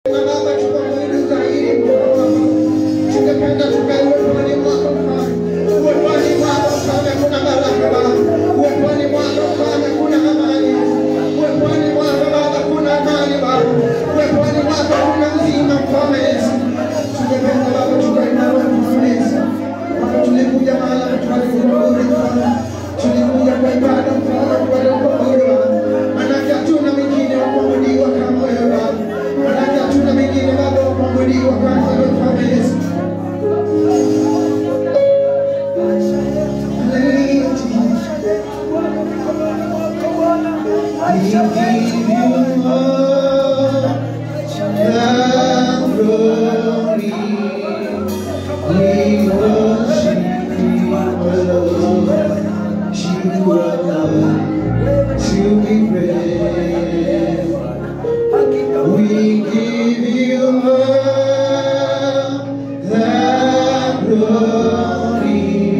Baba, tukamwili zaidi Baba. Tungependa tukae uweponi mwako Mfalme. Uweponi mwako Mfalme kuna baraka Baba. Uweponi mwako Mfalme kuna amani. Uweponi mwako Baba kuna amani Baba. Uweponi mwako kuna uzima Mfalme Yesu. Tungependa Baba tukae nawe Mfalme Yesu. Baba tulikuja mahali tukalikuabudu Mfalme. Tulikuja kwa ibada Mfalme tukalikuabudu Baba. Manake hatuna mwingine wa kuabudiwa kama wewe Baba. Manake hatuna mwingine Baba wa kuabudiwa kama wewe Mfalme Yesu. Hallelujah, Jesus. We give you all the glory. We worship you alone. You alone to be praised. We give you all the glory.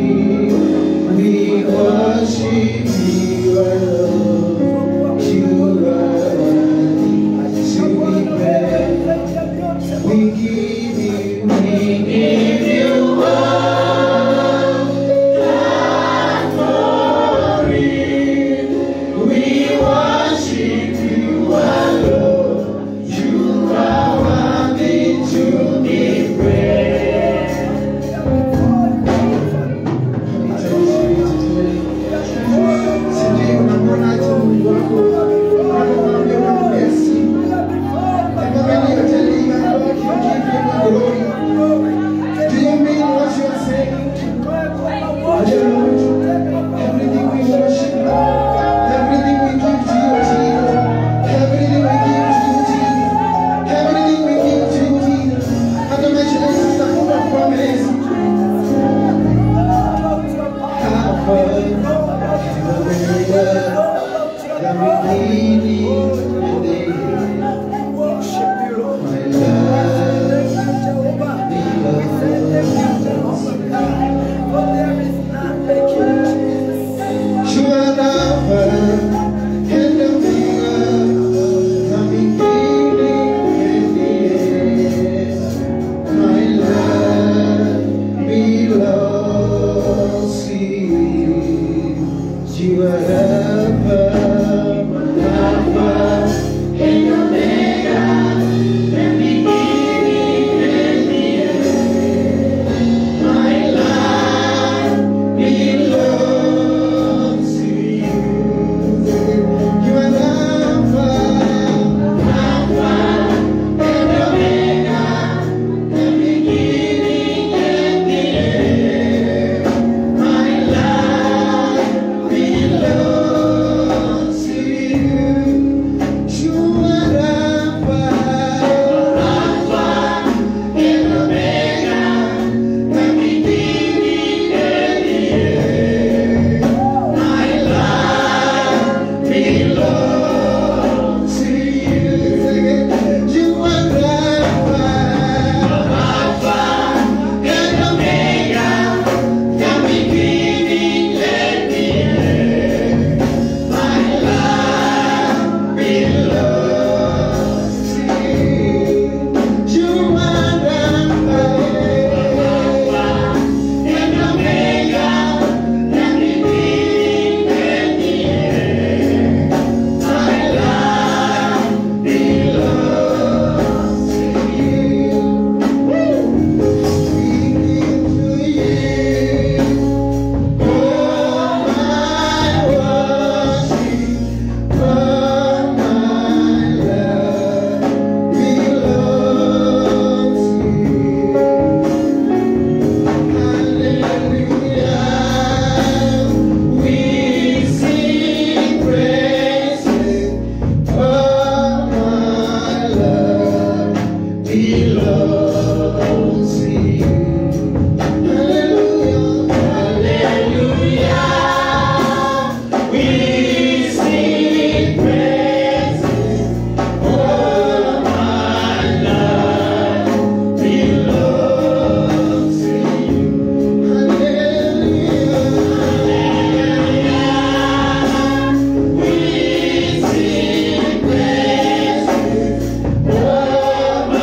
We worship you alone. You alone to be praised. We give you, we give you all the glory. We worship you alone. You are worthy to be praised. Sijui unamwonaje Mungu wako unapokwambia unambless. The moment you tell him, Lord, you give him the glory. Do you mean what you are saying? Hallelujah. Everything we worship you. Everything we give to you, Jesus. Everything we give to you, Jesus. Everything we give to you, Jesus. Hata maisha yetu tutakupa kwa Yesu. Hapa, Omega, the beginning and the end. My love, you are Alpha and Omega, the beginning and the end. My love belongs to you. You are Alpha, Alpha and Omega, the beginning and the end. My life belongs to you. You are Alpha, Alpha and Omega, the beginning and the end. My life belongs to you. You are Alpha, Alpha and Omega, the beginning and the end. My life belongs to you. You are Alpha, Alpha and Omega, the beginning and the end. My life belongs to you. You are Alpha, and Omega, the beginning and the end. My life belongs to you. We give to you all my worship, all my love belongs to Hallelujah. We sing praises. All my love belongs to you. Hallelujah. Hallelujah. We sing praises. All my love belongs to you. Hallelujah. We sing praises. All my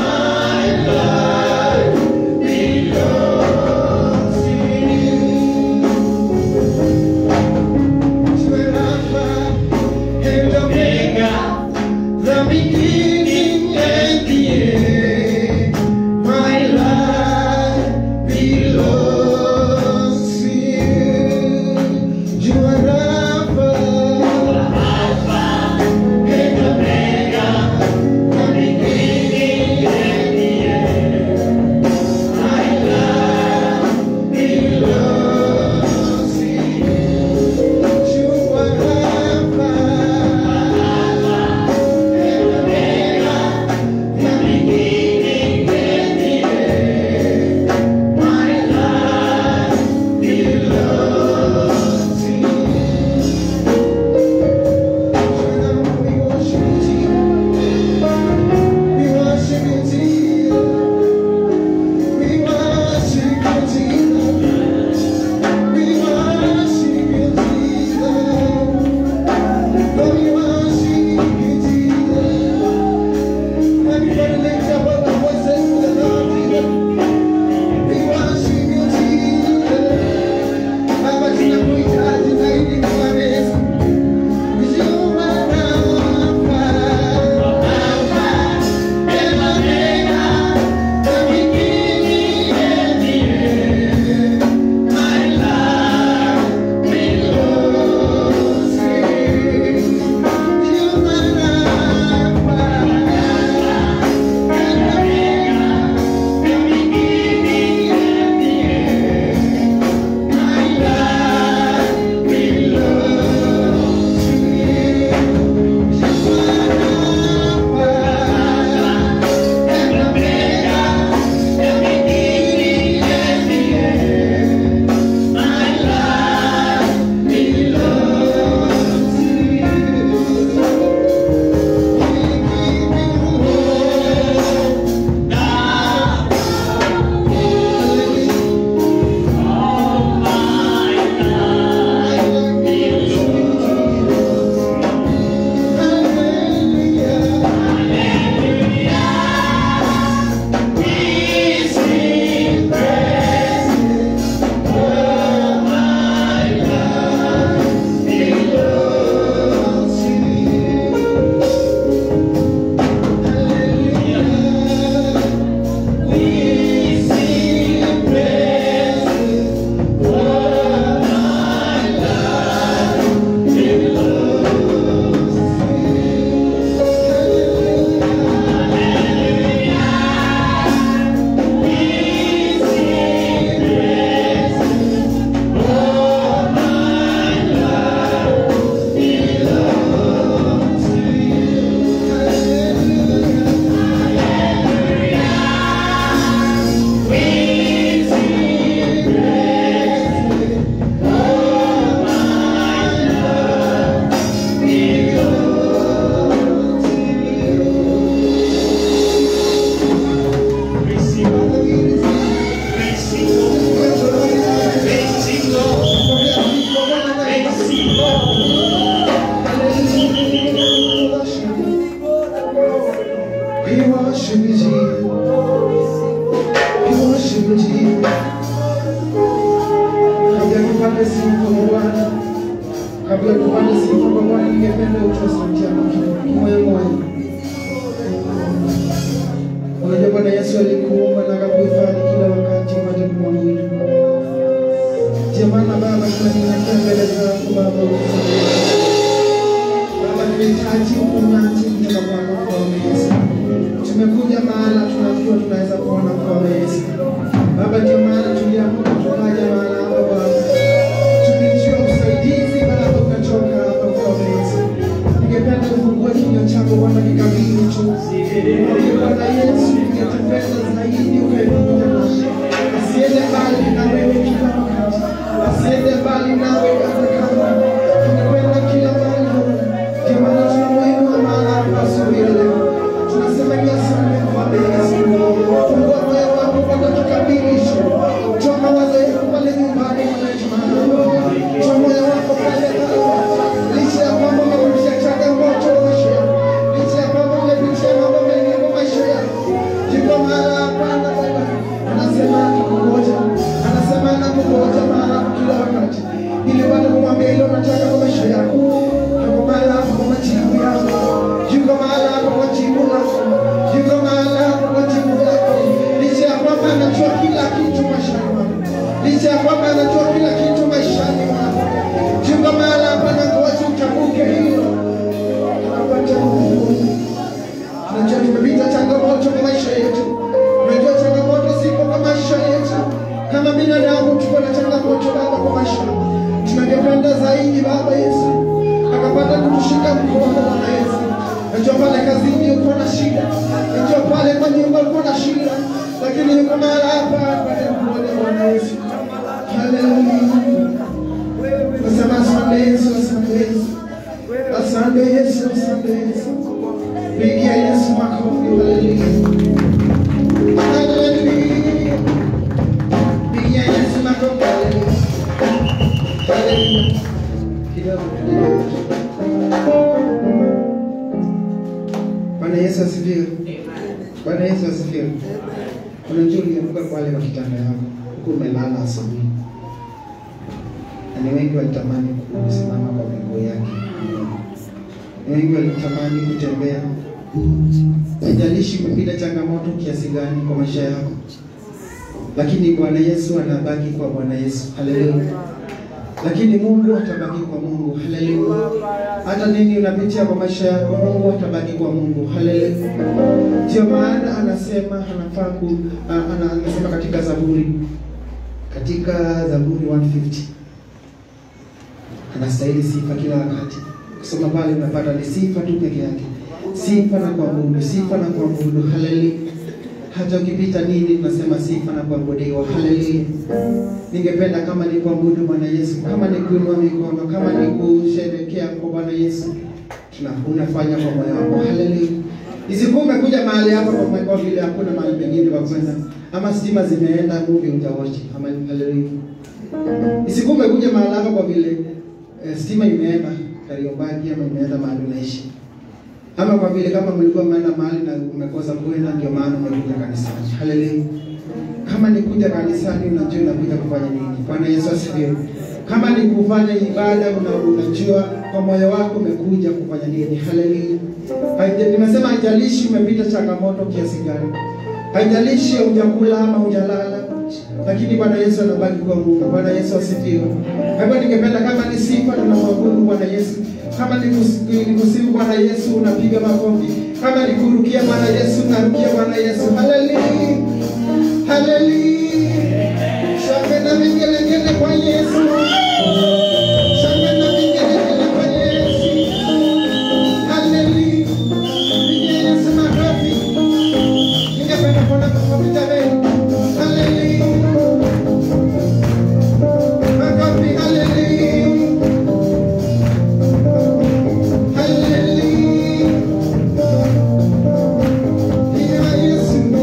Everybody lift up our voices to the Lord Jesus. We worship you, Jesus. Baba, tunakuhitaji zaidi kwa Yesu. You are Alpha, Alpha and Omega, the beginning and the end. My life belongs to you. You are Alpha, and Omega, the beginning and the end. My life belongs to you. You are Alpha and Omega, the beginning and the end. My life belongs to you. We worship you, Jesus. We worship you, Jesus. Kabla tupande sifa kwa Bwana, kabla tupande sifa kwa Bwana, ningependa utoe sauti yako kidogo, moyo moyo. Unajua Bwana Yesu alikuumba na akakuhifadhi kila wakati maji kumwabudu. Ndiyo maana Baba tunanyenyekea mbele zako Baba, utusaidie. Baba, tunahitaji uponyaji kutoka kwako Mfalme Yesu. Tumekuja mahala tunajua tunaweza kuona Mfalme Yesu. Baba, ndio maana tuliamka tukaja mahala hapa Baba. Tulijua usaidizi Baba ukatoka hapa Mfalme Yesu. Ningependa kufungua kinywa chako Bwana nikabili tu. Ili Bwana Yesu ningetupenda zaidi ukae pamoja nasi. Asiende mbali na wewe kila wakati. Asiende mbali nawe hata kama tunakwenda kila mahali Bwana. Ndio maana tunamuinua mahala hapa asubuhi ya leo. Tunasema ni asante Mfalme Yesu. Fungua moyo wako kwa dakika mbili tu. Toa mawazo yako pale nyumbani mwananchi mahali. Toa moyo wako pale Baba. Licha ya kwamba umepitia changamoto maisha yako. Licha ya kwamba umepitia mambo mengi kwa maisha yako. Yuko mahala hapa na Baba. Anasema anakungoja. Anasema anakungoja mahala hapa kila wakati. Ili Bwana kumwambia ile unataka kwa maisha yako. Yuko mahala hapa kwa majibu yako. Yuko mahala hapa kwa jibu lako. Yuko mahala hapa kwa jibu lako. Licha ya kwamba anajua kila kitu maishani mwako. Licha ya kwamba anajua kila kitu maishani mwako. Yuko mahala hapa na ngoja utambuke hilo. Tunapata nguvu. Tunajua tumepita changamoto kwa maisha yetu. Unajua changamoto zipo kwa maisha yetu. Kama binadamu tuko na changamoto Baba kwa maisha. Tunangependa zaidi Baba Yesu akapata kutushika mkono Bwana Yesu. Najua pale kazini uko na shida, najua pale kwa nyumba uko na shida, lakini yuko mahali hapa apate kuona Bwana Yesu. Haleluya. Nasema asante Yesu, asante Yesu, asante Yesu, asante Yesu. Pigia Yesu makofi, haleluya. Haleluya. Pigia Yesu makofi, haleluya. Haleluya. Kidogo, kidogo. Bwana Yesu asifiwe. Bwana Yesu asifiwe. Unajua uliamka pale kwa kitanda yako huku umelala asubuhi, na ni wengi walitamani kusimama kwa miguu yake, ni wengi walitamani kutembea. Haijalishi umepita changamoto kiasi gani kwa maisha yako, lakini Bwana Yesu anabaki kwa Bwana Yesu. Haleluya! Lakini Mungu atabaki kwa Mungu. Haleluya! Hata nini unapitia kwa maisha yako, Mungu atabaki kwa Mungu. Haleluya! Ndio maana anasema anafaa ku a- ana- anasema katika Zaburi katika Zaburi 150 anastahili sifa kila wakati. Kusoma pale unapata ni sifa tu peke yake, sifa na kuabudu, sifa na kuabudu. Haleluya! Hata ukipita nini, tunasema sifa na kuabudiwa. Haleluya! Ningependa kama ni kuabudu Bwana Yesu, kama ni kuinua mikono, kama ni kusherekea kwa Bwana Yesu, tuna unafanya kwa moyo wako. Haleluya! Isikuwa umekuja mahali hapa kwa kwa vile hakuna mahali pengine pa kwenda, ama stima zimeenda, movie utawachi. Ama haleluya! Isikuwa umekuja mahali hapa kwa vile eh, stima imeenda Kariobangi ama imeenda mahali unaishi, ama kwa vile kama mlikuwa mmeenda mahali na umekosa kwenda, ndio maana umekuja kanisani. Haleluya! Kama ni kuja kanisani, unajua unakuja kufanya nini? Bwana Yesu asifiwe. Kama ni kufanya ibada, una, unajua kwa moyo wako umekuja kufanya nini? Haleluya. Haija- Nimesema haijalishi umepita changamoto kiasi gani, haijalishi hujakula ama hujalala, lakini Bwana Yesu anabaki kwa Mungu. Bwana Yesu asifiwe. Kwa hivyo ningependa kama ni sifa tunamwabudu Bwana Yesu, kama ni kus- ni kusifu Bwana Yesu unapiga makofi, kama ni kurukia Bwana Yesu unarukia Bwana Yesu. Haleluya. Haleluya. Shangwe na vigelegele kwa Yesu. Shangwe na vigelegele kwa Yesu. Haleluya. Pigia Yesu makofi. Ningependa kuona makofi jameni. Haleluya. Makofi, haleluya. Haleluya. Pigia Yesu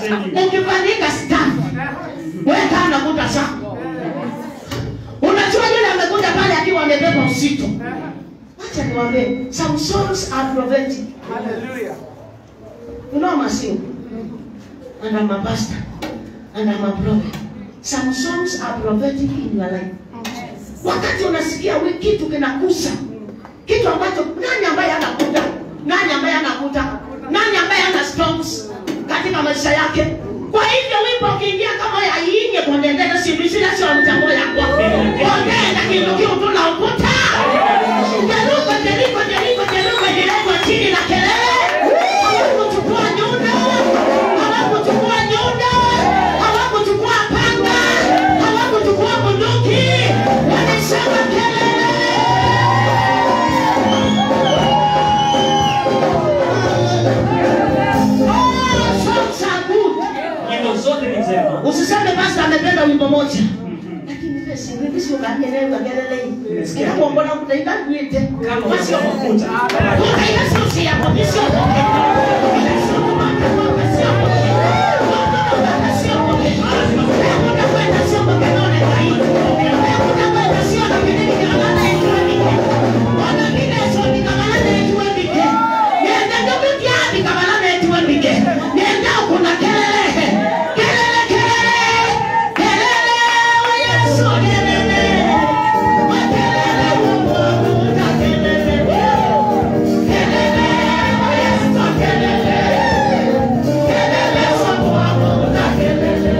ukifanyika staff weka anakuta zako unajua yule amekuja pale akiwa amebeba uzito acha niwaambie some songs are prophetic you know masingo and I'm a pastor and I'm a prophet some songs are prophetic in your life wakati unasikia wi- kitu kinakusa kitu ambacho nani ambaye anakuta nani ambaye anakuta nani ambaye ana storms katika maisha yake kwa hivyo wimbo ukiingia kama yainye kondendele simisila sio mtambo yakwa kondenda kindu kiu tunaukuta jeruko jeriko jeriko jeriko jeriko chini na kelele hawakuchukua nyundo hawakuchukua nyundo hawakuchukua panga hawakuchukua bunduki walisema kelele Oh, songs are good. nyimbo zote ni njema usiseme pasta amependa wimbo moja lakini pesi vipi sio kanye nayo kagelele Nimesikia. kila kuongona kutaida kuite Kama basi unataka kukuta kukuta. kutaida sio si hapo ni sio poke sio kumaka kwa sio poke Kuna sio poke kuna kwenda sio poke none kai kuna kwenda sio na kile kikalala ikiweke wana kile sio kikalala ikiweke nenda ndogo kiasi kikalala ikiweke nenda kuna kelele kelele kelele kelele wa Yesu kelele wa kelele Mungu wa kelele kelele wa Yesu kelele kelele Mungu wa kelele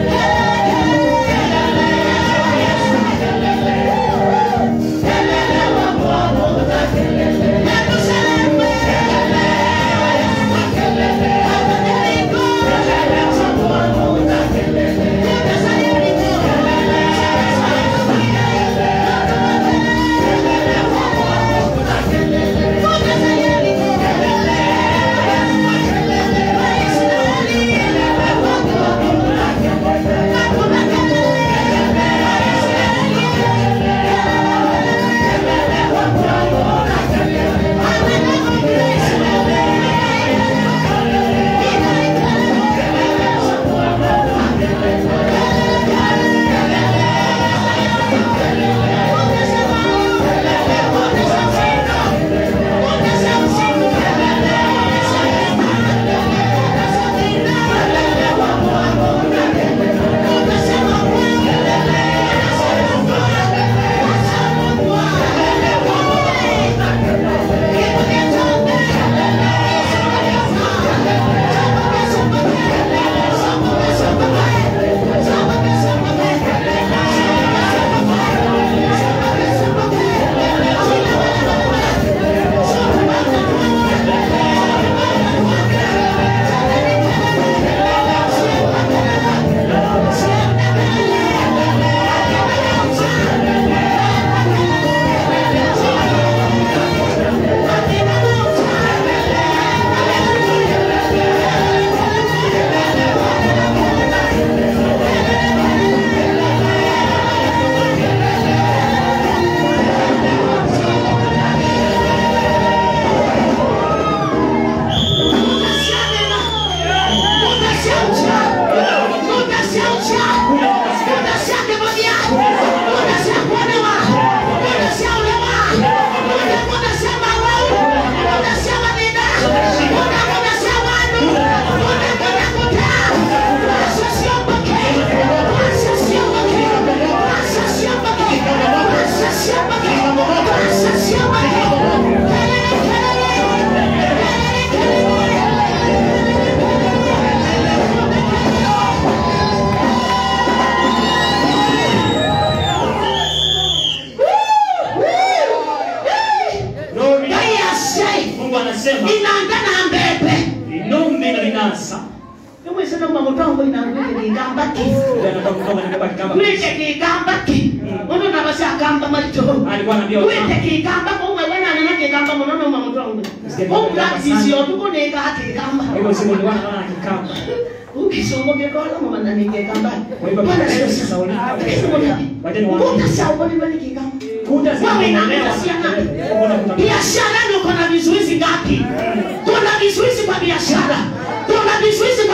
Glory. Ngai asai mungu anasema inaandana mbebe inombe na linasa nimwisema mamutongo inangwike kigambaki Yule anatoka kutoka anabeba kikamba gwite kigambaki mundu nabasagamba maito alikuwa anaambia gwite watu kigamba kumwe wenanena kigamba munono mamutongo umulazisio tukuneka kigamba kwa hivyo siku nilikuwa naona kikamba ukisongokekola mumananekegamba kwa hivyo Biblia sasa ulipa wajeni wa utasaubonibani kigamba kuta wewe zinaendelea inaangasia ngapi kuna kuta biashara ndio kuna vizuizi ngapi kuna vizuizi kwa biashara kuna vizuizi kwa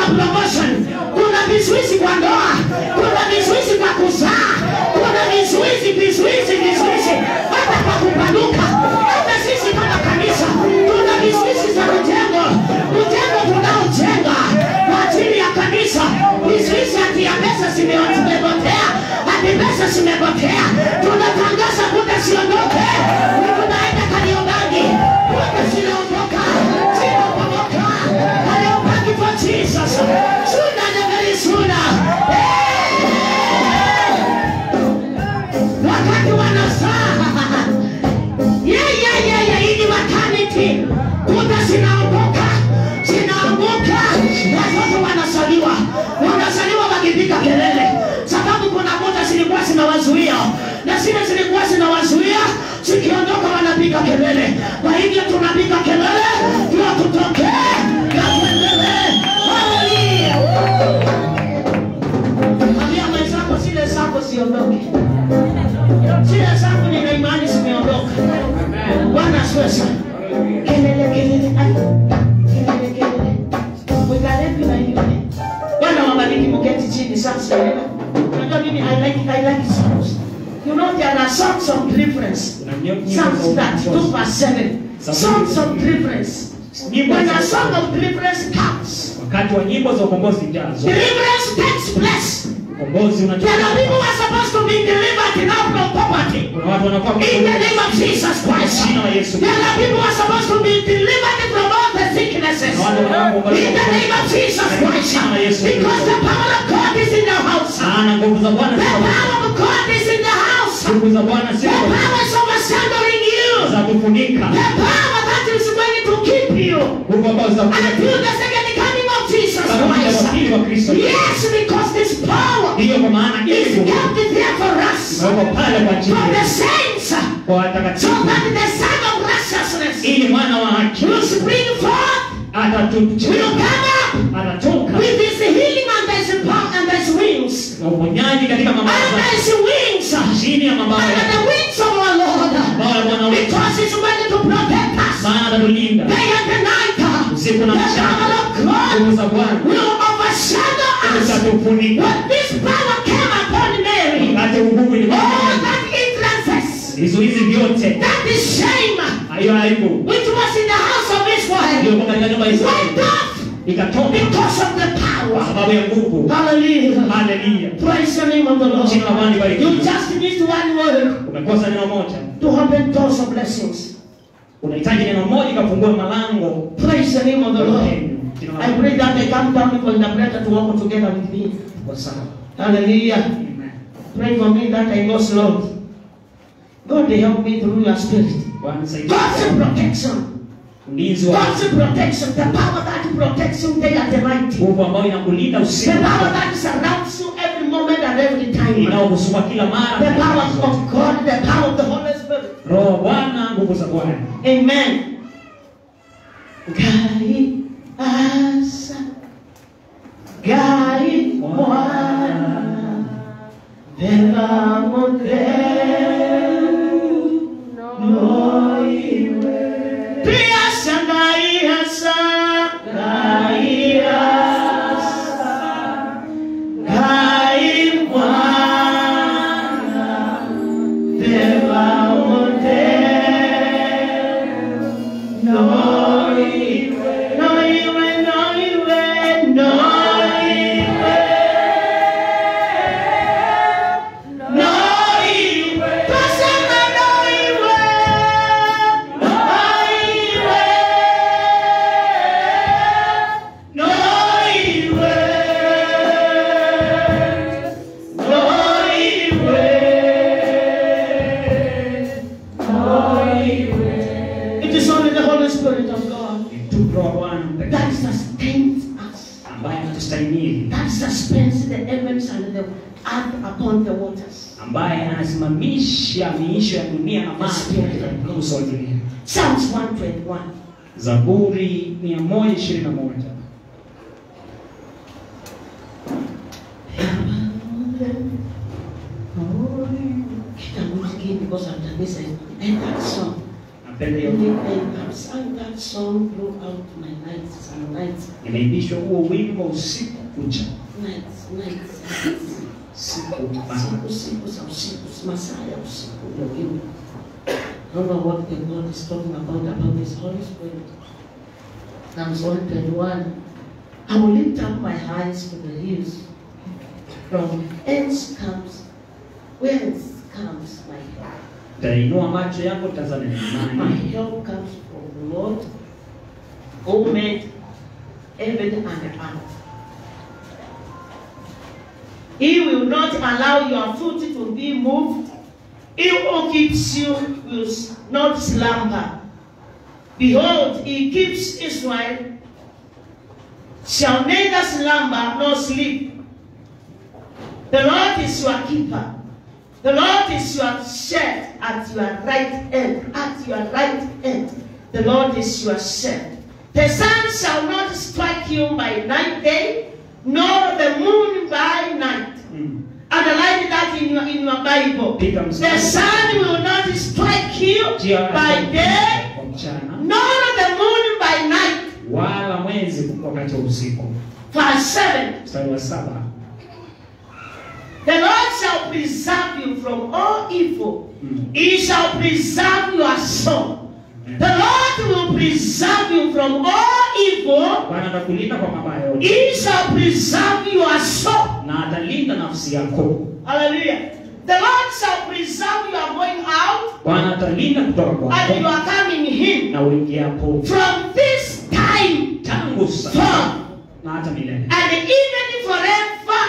kwa promotion, kuna vizuizi kwa ndoa, kuna vizuizi kwa kuzaa, kuna vizuizi, vizuizi, vizuizi hata kwa kupanuka. Hata sisi kama kanisa tuna vizuizi za mjengo, mjengo tunaojenga kwa ajili ya kanisa, vizuizi hati ya pesa zime- zimepotea, hati pesa zimepotea. Tunatangaza kuta siondoke, tunaenda Kariobangi, kuta zinaondoka, zinapomoka. Kariobangi for Jesus, sooner than very sooner. wakati wanazaa yeah, yeah, yeah, yeah, hii ni maternity. Kuta zinaanguka zinaanguka, watoto wanazaliwa wanazaliwa wakipiga kelele, sababu kuna kuta zilikuwa zinawazuia na zile zilikuwa zinawazuia zikiondoka wanapiga kelele. Kwa hivyo tunapiga kelele ndio tutokee na tuendelee. Haleluya! Ambia mwenzako zile zako ziondoke zile zangu nina imani zimeondoka. Bwana asifiwe sana. Kelele kelele, ai, kelele kelele, mwikalepi na yule. Bwana wabariki, mketi chini sasa. Unajua mimi I like I like songs. You know there are songs of deliverance. Kuna nyimbo Psalms za that two ukombozi. verse seven. Songs of deliverance. Nyimbo When za a song of deliverance comes, wakati wa nyimbo za ukombozi jazo deliverance takes place. ukombozi There are people unachukua who are supposed to be delivered now from poverty. kuna watu wanakuwa In the name of Jesus Christ. Jina la Yesu. There are people who are supposed to be delivered from all the sicknesses. Na watu wanaoomba In the name of Jesus Christ. Jina la Yesu. Because the power of God is in the house. The maana nguvu za Bwana ziko power of God is in the house. nguvu za Bwana The ziko power is overshadowing you. za kufunika The power that is going to keep you nguvu ambazo za until the second coming of Jesus Mpaka kuja Christ. kwa pili wa Kristo. Yes, because this power hiyo kwa maana is ili nguvu kept there for us. imewekwa pale kwa ajili For the yetu, saints. kwa So watakatifu that the Son of Righteousness ili mwana wa haki will spring forth, will atatuchia come up anatoka with his healing and his power and his wings. na uponyaji katika mabawa And zake his wings. chini ya mabawa Under yake the wings of our Lord. mabawa ya Bwana wetu Because he's ready to protect us. maana atatulinda Day and the night. usiku The na power mchana of God nguvu za Bwana will overshadow us. zitatufunika When this power came upon Mary, wakati nguvu all ilikuwa that hindrances, vizuizi vyote that is shame, hiyo aibu which was in the house of Israel, iliyokuwa katika nyumba ya went Israeli off ikatoka because of the kwa power. sababu ya nguvu Hallelujah. haleluya Praise the name of the Lord. jina la Bwana You libarikiwe just need one word umekosa neno moja to open doors of blessings. unahitaji neno moja ikafungua malango Praise the name of the ya Lord. upenyo. Jina la I pray that they come down for interpreter to walk together with me. Kwa sawa. Hallelujah. Amen. Pray for me that I go slow. God, they help me through your spirit. Bwana nisaidie. God's protection. ulinzi wa God's protection. The power that protects you day and night. nguvu ambayo inakulinda The usiku power that surrounds you every moment and every time. inayokusumbua kila mara The power of God, the power of the Holy Spirit. roho wa Bwana nguvu za Bwana Amen. Gai asa Gai Bwana Vela modelo Pia sa gai asa Gai asa Gai Bwana Vela modelo no iwe, no iwe, no iwe, no iwe. No iwe. Pasema no iwe, no iwe. No iwe. No iwe. It is only the Holy Spirit of God ni tu roho wa Bwana that mtakatifu sustains us, ambaye anatustahimili that suspends the heavens and the earth upon the waters. ambaye anasimamisha miisho ya dunia na maji katika uso wa dunia Psalms 121. Zaburi 121 Kitabu hiki because after this I end that song. napenda hiyo And I've sung that song throughout my nights, some nights, nimeimbishwa huo wimbo usiku kucha nights, nights, nights. siku bana Siku, siku za usiku, masaa ya usiku ndio wimbo. I don't know what the God is talking about, about His Holy Spirit. Psalms 121. I will lift up my eyes to the hills. From whence comes, whence comes my help? tainua macho yako tazame ni My nani help comes from the Lord, who made heaven and earth. He will not allow your foot to be moved. He who keeps you will not slumber. Behold, he keeps Israel, shall neither slumber nor sleep. The Lord is your keeper. The Lord is your shed at your right hand. At your right hand. The Lord is your shed. The sun shall not strike you by night day, nor the moon by night. Mm. Underline that in your in your Bible. Piga The mstari. sun will not strike you Jia by day, kwa mchana nor the moon by night. wala mwezi wakati wa usiku Verse 7. mstari wa saba The Lord shall preserve you from all evil. Mm. He shall preserve your soul. The Lord will preserve you from all evil. bwana atakulinda kwa mabaya yote He shall preserve your soul. na atalinda nafsi yako Hallelujah. The Lord shall preserve you are going out bwana atalinda kutoka and you kwako are coming in. na uingiapo From this time tangu sasa forth na hata milele and even forever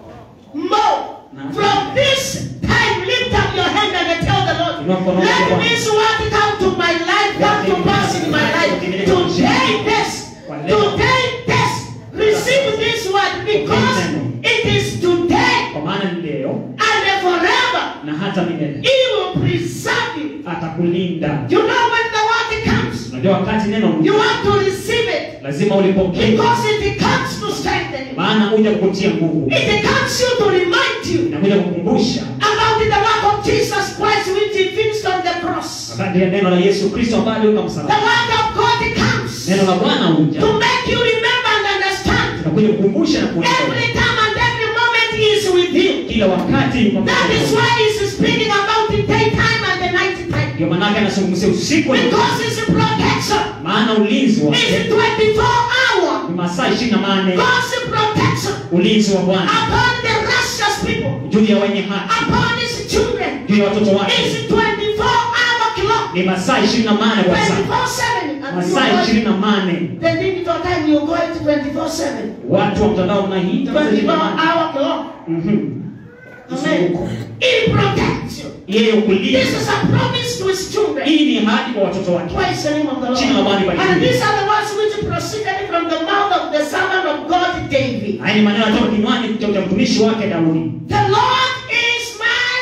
more. From this time, lift up your hand and tell the Lord, let this word come to my life, come to pass in my life. Today, this, today, this, receive this word because it is today kwa maana ni leo and forever. na hata milele He will preserve you. atakulinda You know when the word comes, unajua wakati neno you want to receive it lazima ulipokee because it comes to strengthen you. maana huja kukutia nguvu It comes you to remind you inakuja kukumbusha about the work of Jesus Christ which he finished on the cross. wakati ya neno la yesu kristo ambaye aliweka The msalaba word of God comes neno la bwana huja to make you remember and understand. inakuja kukumbusha na kuelewa Every time and every moment he is with you. kila wakati yuko That pamoja is nawe. why he's speaking about the daytime and the night time. ndio maanake anazungumzia usiku na Because it's a protection. maana ulinzi It's wake 24 hour. ni masaa ishirini na manne God's protection ulinzi wa bwana upon the righteous people, juu ya wenye haki upon his children. juu ya watoto wake It's 24 hour clock. ni masaa ishirini na manne kwa saa 24 7. And you masaa go- ishirini na manne The digital time you go it 24 7. watu wa mtandao mnahiita masaa 24 ishirini na manne hour clock. Mhm. Mzunguko. Amen. He protects you. yeye This ukulinda is a promise to his children. hii ni ahadi kwa watoto wake Praise the name of the Jina la Bwana Lord. libarikiwe. And these are the words which proceeded from the mouth of the servant of God David. haya ni maneno yatoka kinywani cha cha mtumishi wake daudi The Lord is my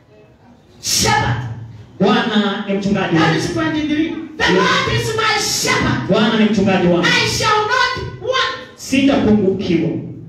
shepherd. bwana ni mchungaji That wangu is 23. The Lord is my shepherd. bwana ni mchungaji wangu I shall not want. sitapungukiwa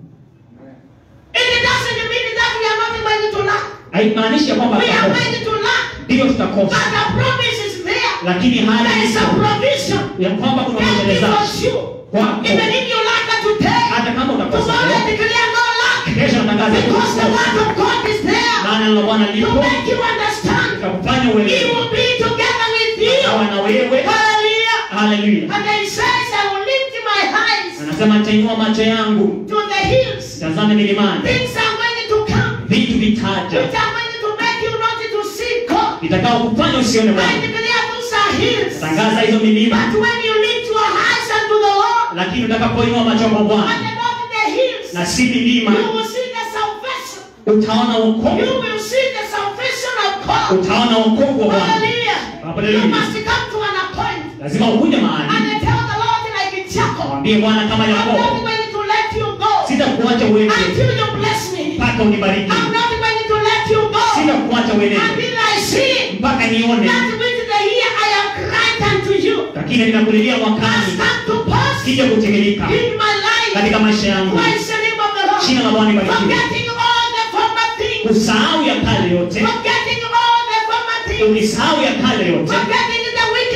It doesn't mean that we are not going to lack. haimaanishi ya kwamba We are tutakosa going to lack. ndiyo But tutakosa the promise is there. lakini hali There is a ipo provision. ya kwamba kuna That is mwendelezaji for sure. kwako Even if you lack it today, hata kama utakosa tomorrow leo declare no lack. kesho natangaza Because the word of God is there maana neno la bwana to lipo make you understand. itakufanya He uelewe will be together with sawa you. na wewe Hallelujah. haleluya And then he says, I will lift my eyes anasema nitainua macho yangu to the hills. tazame milimani Things are going to come. vitu vitaja Which are going to make you not to see God. vitakao kufanya usione I bwana declare those are hills. tangaza hizo milima But when you lift your eyes unto the Lord, lakini utakapoinua macho kwa bwana and above the hills, na si milima you will see the salvation. utaona You wokovu will see the salvation of God. utaona wokovu wa bwana Hallelujah. Hallelujah. You must come to an appointment lazima ukuje mahali and then tell the Lord like Jacob, mwambie bwana kama I'm not yakobo going to let you go sitakuacha uende until you bless me. mpaka unibariki I'm not going to let you go sitakuacha uende until I see mpaka nione that which the year I have cried unto you lakini ninakulilia has mwakani come to pass kija kutimilika in my life. katika maisha yangu Praise the name of the Lord. jina la bwana libarikiwe Forgetting all the former things. usahau ya kale yote Forgetting all the former things. ulisahau ya kale yote Forgetting the weaknesses.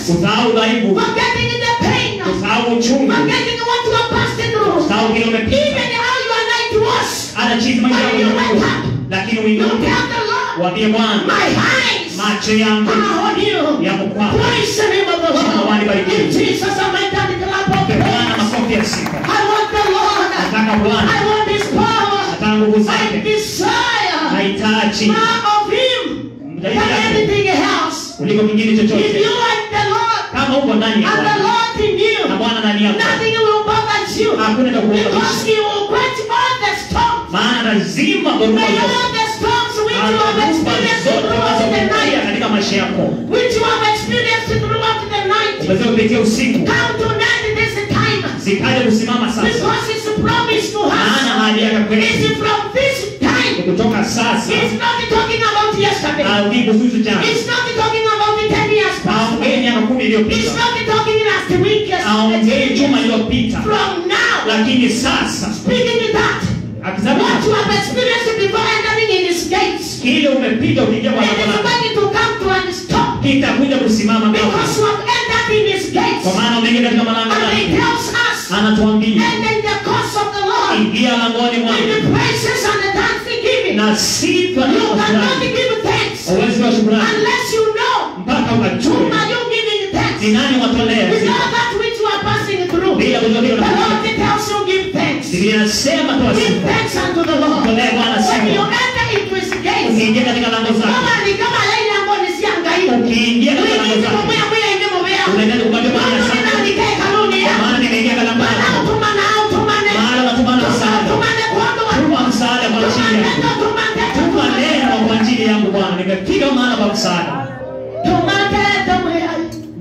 kusahau udhaifu forgetting the pain, kusahau uchungu forgetting what you are passing through. kusahau kile umepita Even how you are like to us. hata jinsi maisha yako yalivyokuwa. lakini You uinuke tell the Lord, waambie bwana my eyes macho yangu are on you. yako kwako Praise the name of the Bwana Lord. barikiwe. In Jesus, I might have the clap of Mpe bwana praise. makofi ya sifa I want the Lord. nataka bwana I want His power. nataka nguvu I zake desire nahitaji more of Him than zaidi yake anything else. kuliko kingine If chochote you are the Lord kama uko ndani ya and the bwana Lord in na you, bwana ndani yako nothing will bother you hakuna cha because kuogopesha He will quench all the storms. maana lazima dhoruba May zote all the storms which you have dhoruba experienced zote throughout the unazopitia night, katika maisha yako which you have experienced throughout the night, umeweza kupitia usiku come to night this time. zikaja kusimama sasa Because His promise to maana us ahadi yake kwetu is from this ni time. kutoka sasa He's not talking about yesterday. audii kuhusu jana He's not talking about the 10 years past. aongei miaka kumi He's iliyopita not talking last week. aongei juma yesterday. iliyopita From now, lakini sasa speaking to that, akisema what you have experienced before entering in His gates, kile umepita ukiingia kwa it lango is lake going to come to a stop kitakuja kusimama because ghafla. you have entered in His gates. kwa maana umeingia katika malango And He yake tells us, anatuambia and in the course of the Lord, ingia langoni in mwangu the praises and the thanksgiving, na sifa na you cannot shukrani give thanks uwezi wa shukrani unless you know mpaka whom ukajue are you giving thanks. ni nani watolea With sifa all that which you are passing through, the bila kujua kile Lord unachofanya. tells you give thanks. Biblia inasema toa Give sifa thanks unto the Lord. Tolee Bwana When you sifa enter into His gates, ukiingia katika lango zake kama ni kama laini ambayo ni siangaika. ukiingia katika lango Wengine zake mumea mumea inge mumea. unaenda kumwambia Bwana Watu asante nina nikae kanuni kwa ya. maana nimeingia katika lango Bwana lako utumane au tumane. maana unatumana msaada Tumane kuomba watu. tuma msaada kwa ajili yangu Tumane, tumane, tuma tumane. neno kwa ajili yangu Bwana nimepiga mahala pa msaada Tumane, tumea.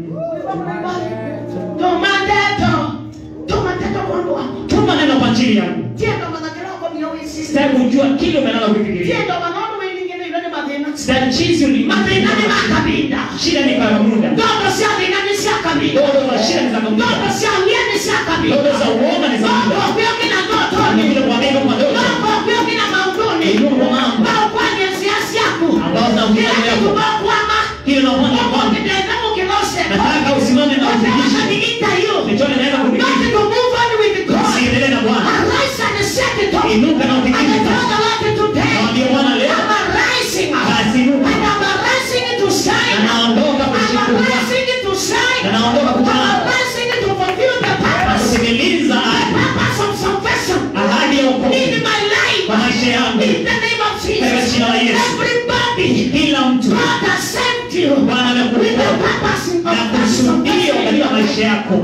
Tumane, to- tumane, tuombe watu. tuma neno kwa ajili yangu Tiendo manakera wako mioyo isisi. sitaki kujua kile umelala kufikiria Tiendo manono wengine ilone madhina. sitaki jinsi ulivyo Madhina ni makabinda. shida ni kwa muda Ndoto sia dhina ni sia kabinda. ndoto za shida ni za muda Ndoto sia ulia ni sia kabinda. ndoto za uoga ni za Ndoto muda kuyo kina ndoto ni ni. vile kuambia kwa ndoto Ndoto kuyo kina mauduni. Inuka kwa mambo. Bao kwa ni siasi yako. ambao zinaongea Kila yako kitu bao kwama. kile unaona Mungu kwamba kitenda mukilose. nataka usimame na Nataka ufikishe niita you. nichone naweza Not kufikisha to move on with God. usiendelee na Bwana Arise and set it up. inuka na And ufikishe I tell sasa the Lord today. Naambia Bwana leo I'm arising. basi inuka And I'm arising to shine. na naondoka I'm kushukuru arising to shine. na naondoka I'm kutana arising to fulfill the na purpose. kutimiliza Purpose of salvation. ahadi ya In wokovu my life. kwa maisha yangu In the name of Katika Jesus. jina la Yesu. Everybody. kila mtu God has sent you. Bwana With the amekuokoa purpose of na kusudio katika maisha yako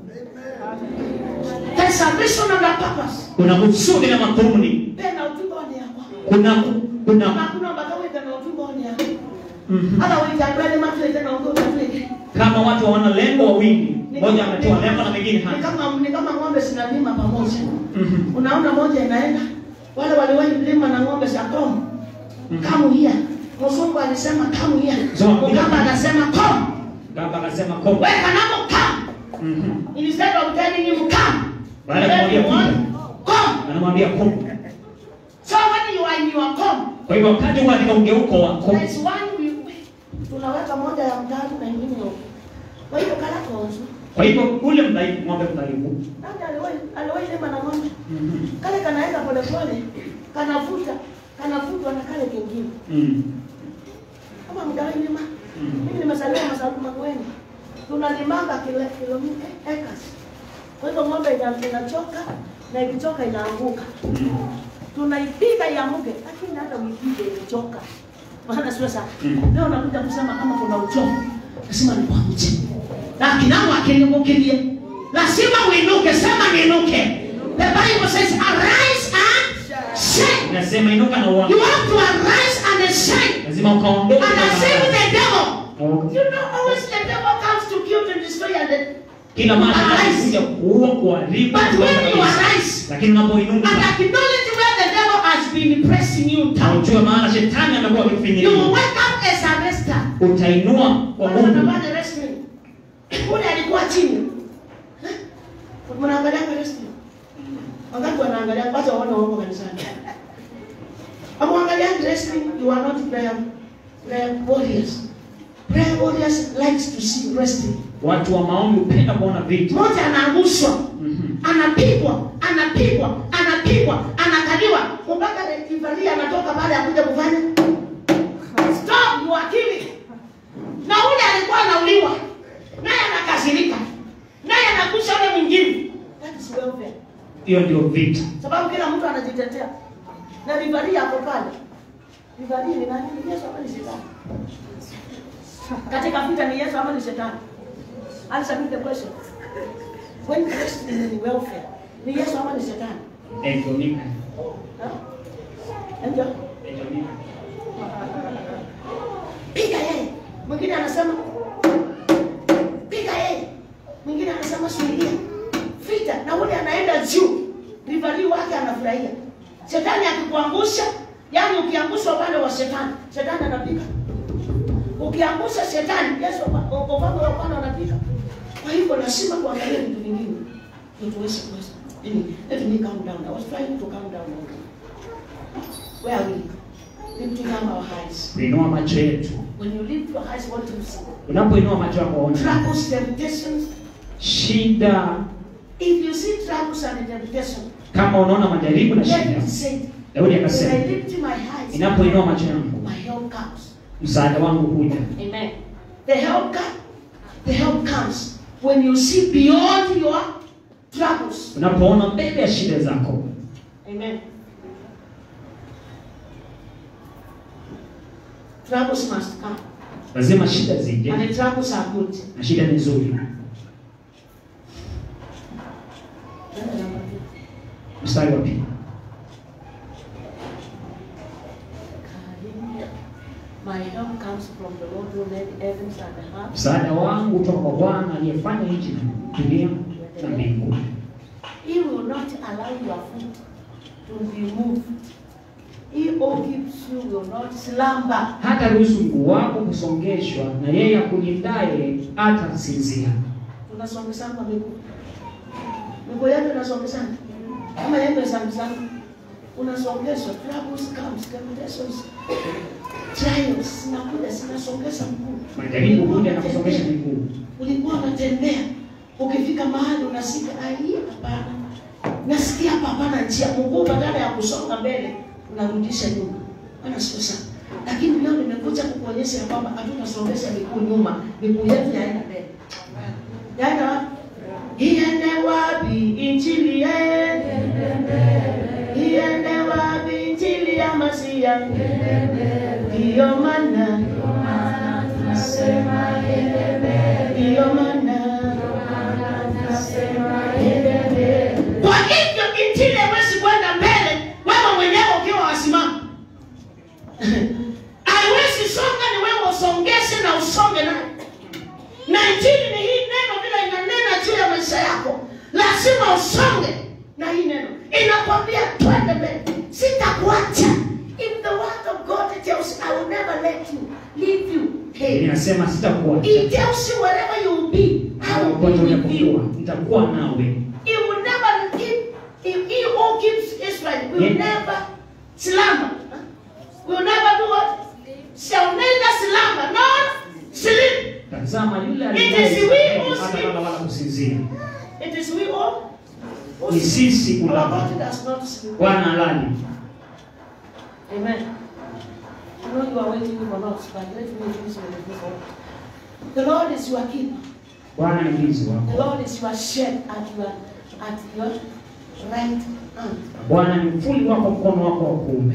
There's salvation and a purpose. kuna kusudi na makumuni Tena ujumbe wa ni yako. kuna kuna Hakuna mpaka wewe tena ujumbe wa ni yako. Mhm. Hata wewe itakwenda matu tena ungome tule. kama watu hawana lengo wawili mmoja ametoa lengo na mwingine Ni hana kama ni kama ng'ombe zinalima pamoja. Mhm. Unaona moja inaenda wale waliwahi kulima na ng'ombe za komu. Kamu hia. Mzungu alisema kamu hia. Zoma, Mkamba anasema komu. Baba akasema ko Weka namo kamu. Mhm. Instead of telling him come. Baada ya kumwambia kuja. Come. anamwambia ko So when you are in your come, kwa hivyo wakati huo katika ugeuko wa ko There's one we tunaweka moja ya mtatu na ingine huko. Kwa hiyo kala kozo. kwa hivyo ule mdhaifu ng'ombe mdhaifu Nani aliwahi aliwahi lima na ng'ombe? Mhm. Kale kanaenda pole pole, kanavuta, kanavutwa na kale kingine. Mhm. Kama mgawahi lima. Mhm. Mimi nimezaliwa masabu magweni. Tunalimanga kile kilomita acres. Kwa hivyo ng'ombe ina- inachoka na ikichoka inaanguka. Mhm. Tunaipiga iamuke, lakini hata uipige imechoka. Maana sio sana. Mhm. Leo nakuja kusema kama kuna uchovu, lazima nikuamshe. Na kinao akinimukilie. Lazima uinuke, sema niinuke. The Bible says arise and shine. Nasema inuka na uamke. You have to arise and shine. Lazima ukaondoke And I say with the devil, Okay. you know always the devil comes to kill, to destroy and then Kila mara Arise. anakuja kuua, kuharibu, But when you kuangamiza. arise Lakini unapoinuka and acknowledge where the devil has been pressing you na down, ujue maana shetani amekuwa you will akifinyilia, wake up as a rester. utainua kwa Mungu. Wanapanda wrestling. Ule alikuwa chini. Eh? Mnaangalia kwa wrestling. Wakati wanaangalia kwanza waone wako kanisani. Amwangalia wrestling, you are not prayer prayer warriors. Prayer warriors likes to see wrestling. Watu wa maombi hupenda kuona vita. mmoja anaangushwa Mhm. anapigwa anapigwa anapigwa anakaliwa mpaka rekivalia anatoka baada ya kuja kufanya stop you are killing na ule alikuwa anauliwa naye anakasirika naye anakusha ule mwingine that is welfare Hiyo ndio vita. sababu kila mtu anajitetea na rivalia hapo pale rivalia ni nani ni Yesu ama ni shetani katika vita ni Yesu ama ni shetani answer me the question when Christ is in welfare ni Yesu ama ni shetani Ejonika. Huh? Ndio. Ejonika. piga yeye mwingine anasema piga yeye mwingine anasema suilia vita na ule anaenda juu rivalii wake anafurahia shetani akikuangusha yaani ukiangusha upande wa shetani shetani anapiga ukiangusha shetani yesu upa- upande wa upande anapiga kwa hivyo lazima kuangalia vitu vingine ndio tuweze kuweza Yaani, let me calm down i was trying to calm down where are we lifting up our eyes Kuinua macho yetu. When you lift your eyes, what do you see? Unapoinua macho yako waone Troubles, temptations. shida. If you see troubles and temptation, Kama unaona majaribu na shida, David said, Daudi When akasema, I lift my eyes, ninapoinua macho yangu, my help comes. msaada wangu huja. Amen. The help comes. The help comes when you see beyond your troubles. Unapoona mbele ya shida zako, Amen. Troubles must come, lazima shida zije, and the troubles are good. na shida ni nzuri. Mstari wa pili, My help comes from the Lord who made heavens and the earth. msaada wangu kutoka kwa Bwana aliyefanya nchi na dunia na mbingu. He will not allow your foot to be moved. He who keeps you will not slumber. Hata ruhusu mguu wako kusongeshwa, na yeye akulindaye hata sinzia. Tunasongesana miguu. Miguu yetu inasongesana. Kama yetu inasongesana. Unasongeshwa. Troubles comes, temptations, trials zinakuja zinasongesha mguu. Majaribu huja na kusongesha miguu. Ulikuwa unatembea ukifika mahali unasikia ai, hapana, nasikia hapa hapana njia. Mguu badala ya kusonga mbele unarudisha nyuma. Bwana sio sana, lakini leo nimekuja kukuonyesha ya kwamba hatutasongesha miguu nyuma, miguu yetu yaenda mbele. Yaenda wapi? Iende wapi injili yende? Iende wapi injili ya Masia? Ndiyo maana nasema iende mbele. Ndiyo maana nasema iende mbele. Kwa hivyo injili haiwezi kwenda mbele wewe mwenyewe ukiwa wasimama. Haiwezi songa ni wewe usongeshe na usonge nayo. Na injili ni hii neno vile inanena juu ya maisha yako, lazima usonge na hii neno. Inakwambia twende mbele, sitakuacha. If the word of God tells you, I will never let you, leave you. Biblia Hey, inasema sitakuacha it tells you wherever you will be, I will popote be with unapokuwa, you. nitakuwa nawe. He will never keep, if he who keeps Israel will Yeah. never slumber. Huh? Will never do what? Shall neither slumber nor sleep. Tazama yule It aliye is we who hata sleep. lala wala kusinzia. It is we all. who Ni sleep. sisi Our kulala. body does not sleep. Bwana halali. Amen. I know you are waiting for us, but let me finish with this one. The Lord is your keeper. Bwana ni mlinzi The wako. Lord is your shed at your at your right hand. Bwana ni mfuli wako, mkono wako wa kuume.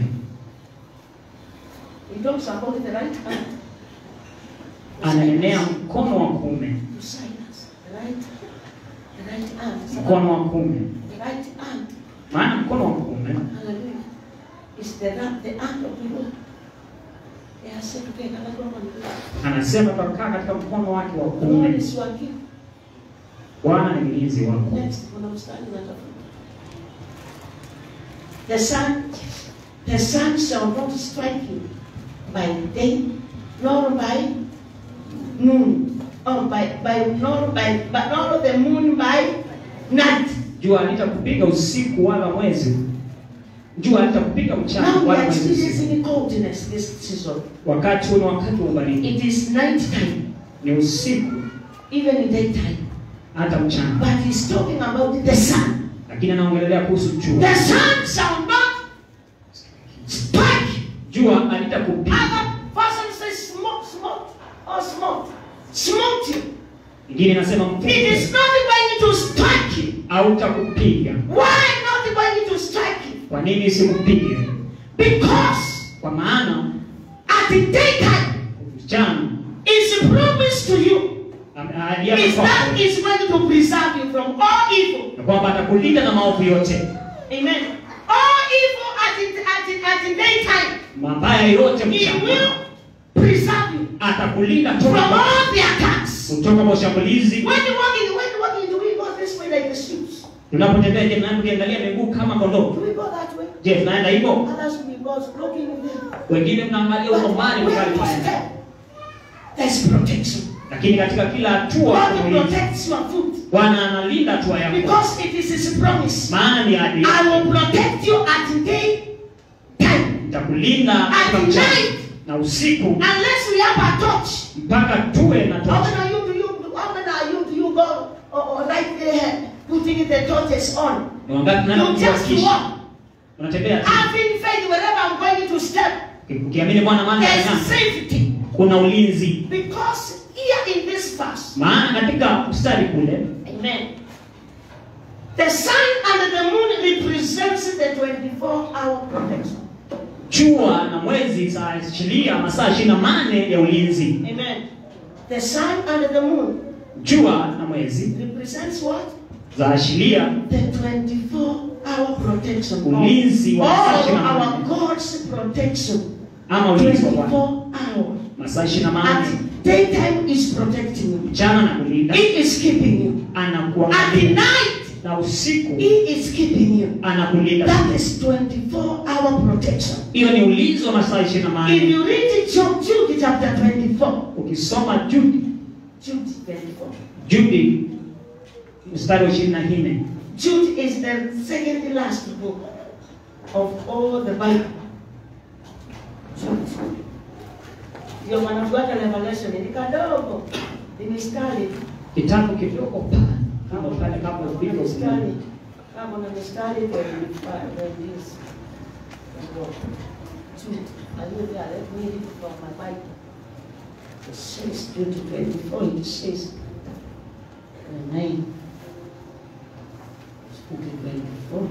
He talks about the right hand. Ananenea mkono wa kuume, To silence. The right the right hand. mkono wa kuume. The right hand. Maana mkono wa kuume Hallelujah. Is the ra- the hand of the Lord. Yes, okay, kana kwa mwanzo. anasema tutakaa katika mkono wake wa The Lord kuume. is your keeper. Bwana ni mlinzi wako. Next, kuna mstari unatafuta. The sun, the sun shall not strike you by day, nor by noon, or by, by nor by, but nor the moon by night. Jua halitakupiga usiku wala mwezi. Jua halitakupiga mchana Now we wala are mwezi usiku. experiencing coldness this season. Wakati huu ni wakati wa ubaridi, It is night time. ni usiku. even in daytime. hata mchana But he's talking about the sun. lakini anaongelelea kuhusu jua The sun shall not strike. jua halitakupiga Other person says smoke, smoke, or smoke. Smoke you. ingine inasema It mvuke is not going to strike you. hautakupiga Why not going to strike you? kwa nini isikupige Because kwa maana at the daytime mchana is a promise to you ame- ahadi yake is that kwako is going to preserve you from all evil. na kwamba atakulinda na maovu yote Amen. All evil at the, at the, at the daytime, mabaya yote He mchana will preserve you atakulinda from toka kwa- all the attacks. kutoka kwa shambulizi When you walk in, when you walk in, do we go this way like the sheep? tunapotembea je tunaenda tukiangalia miguu kama kondoo Do we go that way? je tunaenda hivyo Others will go looking in there. wengine mnaangalia But umbali where mbali you tunaenda step, there's protection. lakini katika kila hatua God kuna ulinzi. protects your foot bwana analinda hatua yako because it is His promise. maana ni ahadi I will protect you at day time. itakulinda At katika mchana night. na usiku Unless we have a torch. mpaka tuwe na How tochi many are you do you how many are you do you go or, or right there putting the torches on? ni wangapi tunaenda You just kuhakikisha walk. unatembea tu Having faith wherever I'm going to step. ukiamini bwana maana There's ya safety. kuna ulinzi Because here in this verse, maana katika mstari kule Amen. The sun and the moon represents the 24 hour protection. jua na mwezi zaashiria masaa ishirini na mane ya ulinzi Amen. The sun and the moon jua na mwezi represents what? zaashiria The 24 hour protection. of Ulinzi wa masaa all ishirini na our nane. God's protection. ama ulinzi wa Bwana 24 hours. masaa ishirini na mane At daytime is protecting you. mchana na kulinda He is keeping you. At the anakuangalia night, na usiku He is keeping you. anakulinda That is 24 hour protection. hiyo ni ulinzi wa masaa ishirini na If mane you read it, Job, Jude chapter 24, ukisoma Judi Jude 24. Judi mstari wa ishirini na nne Jude is the second last book of all the Bible. Jude. Ndio wanafuata Revelation ni kadogo. Ni mistari. kitabu kidogo pale kama pale kama Biblia Mistari. Kama na mistari kwa kwa this. Jude. Are you there? Let me read from my Bible. It says Jude 24. It says uh, 9. Jude 24.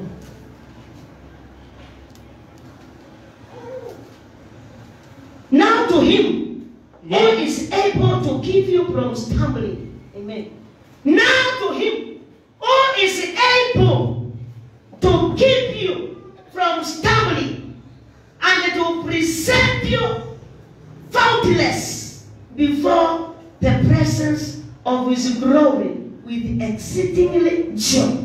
Now to him who is able to keep you from stumbling. Amen. Now to him who is able to keep you from stumbling and to present you faultless before the presence of his glory with exceedingly joy.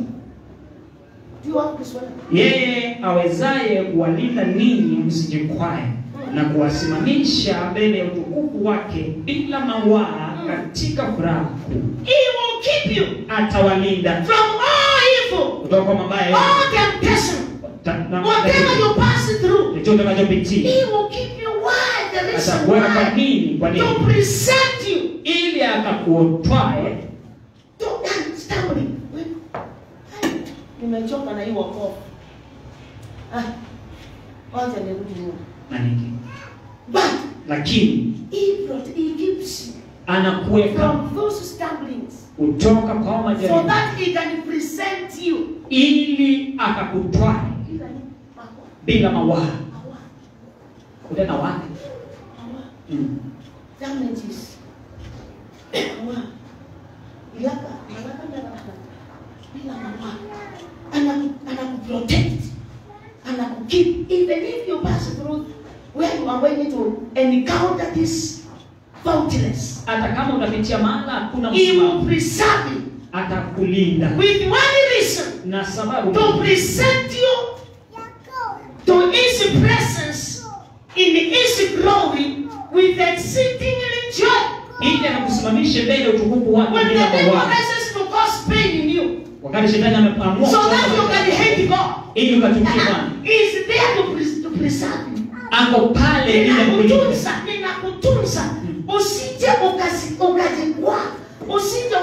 Do you want this one? yeye awezaye kuwalinda ninyi msijikwae na kuwasimamisha mbele ya utukufu wake bila mawaa katika furaha kuu He will keep you atawalinda from all evil, kutoka kwa mabaya yote. all temptation, Ta- na- whatever you pass through. chochote unachopitia He will keep you why the reason atakuweka kwa why nini kwa to nini present you ili akakuotwae to stumbling. Ai, Nimechoka na hii wokovu. Ah, Kwanza nirudi nyuma. na nini But lakini he brought, he keeps you anakuweka from those stumblings kutoka kwa so majaribu that he can present you. ili akakutwae Ila ni mawa, bila mawaa mawa, utena wake mawa. mm. damages. Mawa. Ilaka, malaka ndaraka. Bila mawa. Anaku, anakuprotect. Anakukeep. Even if you pass through where you are going to encounter this faultless, hata kama utapitia mahala hakuna he will msimamo preserve you atakulinda with one reason na sababu to present you to his presence in his glory with exceedingly joy. ili akakusimamishe mbele ya utukufu wake When the bila devil mawaa rises to cause pain in you, wakati shetani ameamua so that you kutoka- can hate God, ili ukatukie Bwana is there to, pres- to preserve you. ako pale ili akulinda Ninakutunza, ninakutunza, usije ukazi- ukajikwaa, usije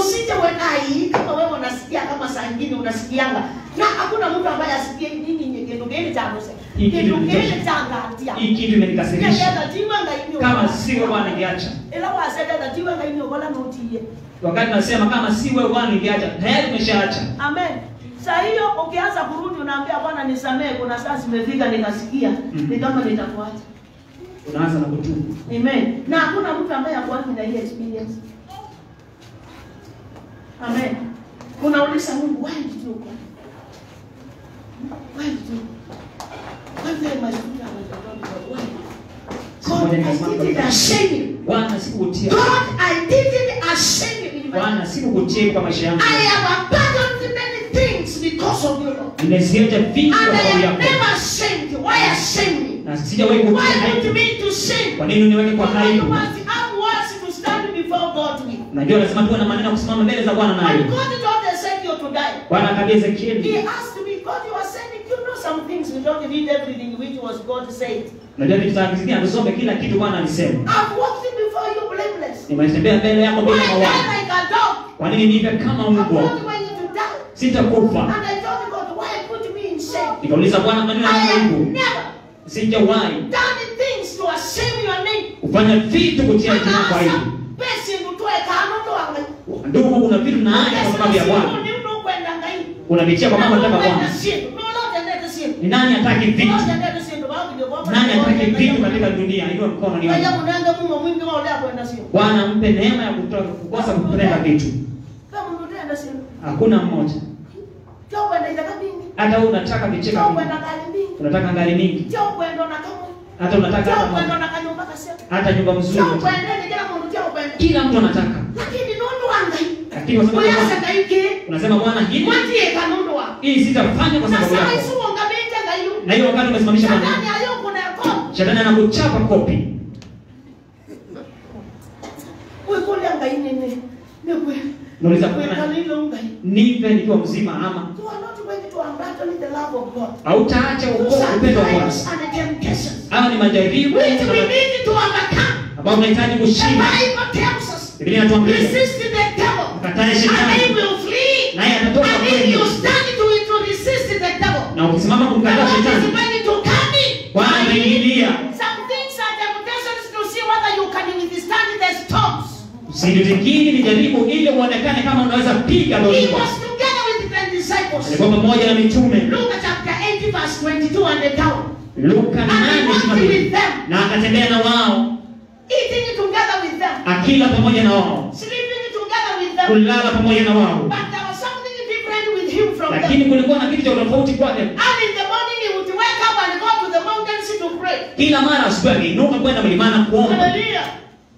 usije wekai kama wewe unasikia kama saa ingine unasikianga na hakuna mtu ambaye asikie nini kitu gani cha muse Hii kitu kitu ni gani tosha. cha ngatia hii kitu imenikasirisha Ngenda tiwa ngaini kama siwe bwana ningeacha ila wasenda tiwa ngaini okola notiye wakati nasema kama si wewe bwana ningeacha tayari umeshaacha amen saa hiyo ukianza kurudi unaambia bwana nisamee kuna saa zimefika nikasikia Mhm. ni kama nitakuacha unaanza na kutubu amen na hakuna mtu ambaye akuangi na hiyo experience amen unauliza mungu why did you go why did you why did my children were not why God, I didn't ashame you. bwana sikukutia God, I didn't ashame you in my bwana sikukutia kwa maisha yangu I have abandoned many things because of you, Lord. nimeziacha vingi And kwa I sababu have yako never ashamed you. Why ashame me? na sijawahi kutia Why put aibu me to shame? kwa nini uniweke kwa You aibu must have words to stand before God with. najua lazima tuwe na maneno ya kusimama mbele za bwana And nayo God told Ezekiel to die. bwana akaambia He ezekieli asked me, God, you are saying, you know some things, we don't read everything which was God said. najua vitu tangizikia tusome kila kitu bwana alisema I've walked before you blameless. nimetembea mbele yako Why bila die mawaa like a dog? kwa nini nipe kama I'm mbwa not going to die. sitakufa And I told God, why put me in shame? nikauliza bwana maneno I ya have aibu never sijawahi done things to ashame your name. kufanya vitu kutia jina kwa aibu Basi ndutoe kanondo wangu. ndugu kuna vitu naacha kwa sababu ya bwana unavitia kwa mambo nataka bwana ni nani hataki vitu nani hataki vitu katika dunia hiyo mkono ni wangu. bwana mpe neema ya kutoka kukosa kupeleka vitu hakuna mmoja hata wewe unataka vicheka vingi unataka ngari mingi hata unataka hata, hata nyumba mzuri kila mtu anataka lakini kwa sababu ya Bwana- unasema bwana hili hii sitafanya kwa sababu yako na hiyo wakati umesimamisha bwana shetani anakuchapa kopi nauliza bwana nipe nikiwa mzima ama hautaacha uko- upendo wa bwana hawa ni majaribu Which we need to overcome. ambao unahitaji The kushinda Bible tells us, biblia inatuambia resist the devil, Mkatae and he shetani will flee. naye atatoka And if kwenu you stand to, to resist the devil, na ukisimama the kumkataa Lord is shetani ready to come in. bwana And he- ameingilia Some things are temptations to see whether you can withstand the storms. Usijitikini ni jaribu ili uonekane kama unaweza piga He dhoruba. was together with the disciples. Alikuwa pamoja na mitume. Luke chapter 8, verse 22 and down. Luka And he 8:22. walked with them, na akatembea na wao eating together with them, akila pamoja na wao sleeping together with them. kulala pamoja na wao, But there was something different with him from them. lakini kulikuwa na kitu cha tofauti kwake. And in the morning he would wake up and go to the mountains to pray. Kila mara asubuhi angeinuka kwenda mlimani kuomba, Hallelujah.